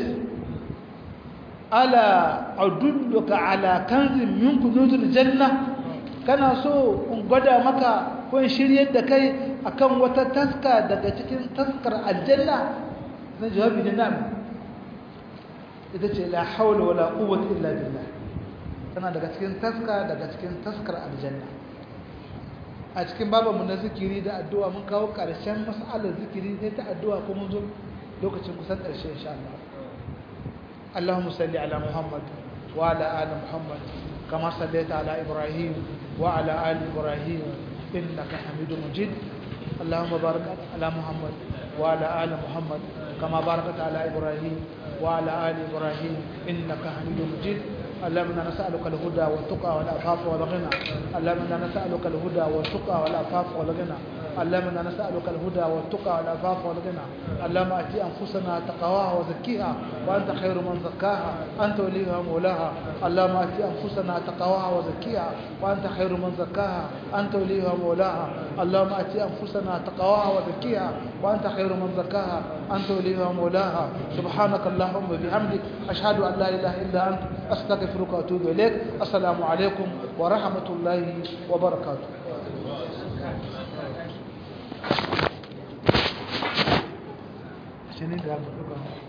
Speaker 1: ala adulluka ala kanzin min kunuzul janna kana so in gwada maka ko in shiryar da kai akan wata taska daga cikin taskar aljanna zan jawabi ne na'am ita ce la hawla wala quwwata illa billah tana daga cikin taska daga cikin taskar aljanna a cikin babanmu na zikiri da addu'a mun kawo ƙarshen mas'alar zikiri sai ta addu'a ko mun zo lokacin kusan ƙarshe insha Allah اللهم صل على محمد وعلى آل محمد كما صليت على إبراهيم وعلى آل إبراهيم إنك حميد مجيد اللهم بارك على محمد وعلى آل محمد كما باركت على إبراهيم وعلى آل إبراهيم إنك حميد مجيد اللهم انا نسالك الهدى والتقى والعفاف والغنى اللهم انا نسالك الهدى والتقى والعفاف والغنى اللهم انا نسالك الهدى والتقى والعفاف والغنى اللهم اتي انفسنا تقواها وزكيها وانت خير من زكاها انت وليها مولاها اللهم اتي انفسنا تقواها وزكيها وانت خير من زكاها انت وليها مولاها اللهم اتي انفسنا تقواها وزكيها وانت خير من زكاها انت وليها مولاها سبحانك اللهم وبحمدك اشهد ان لا اله الا انت استغفرك واتوب اليك السلام عليكم ورحمه الله وبركاته عشان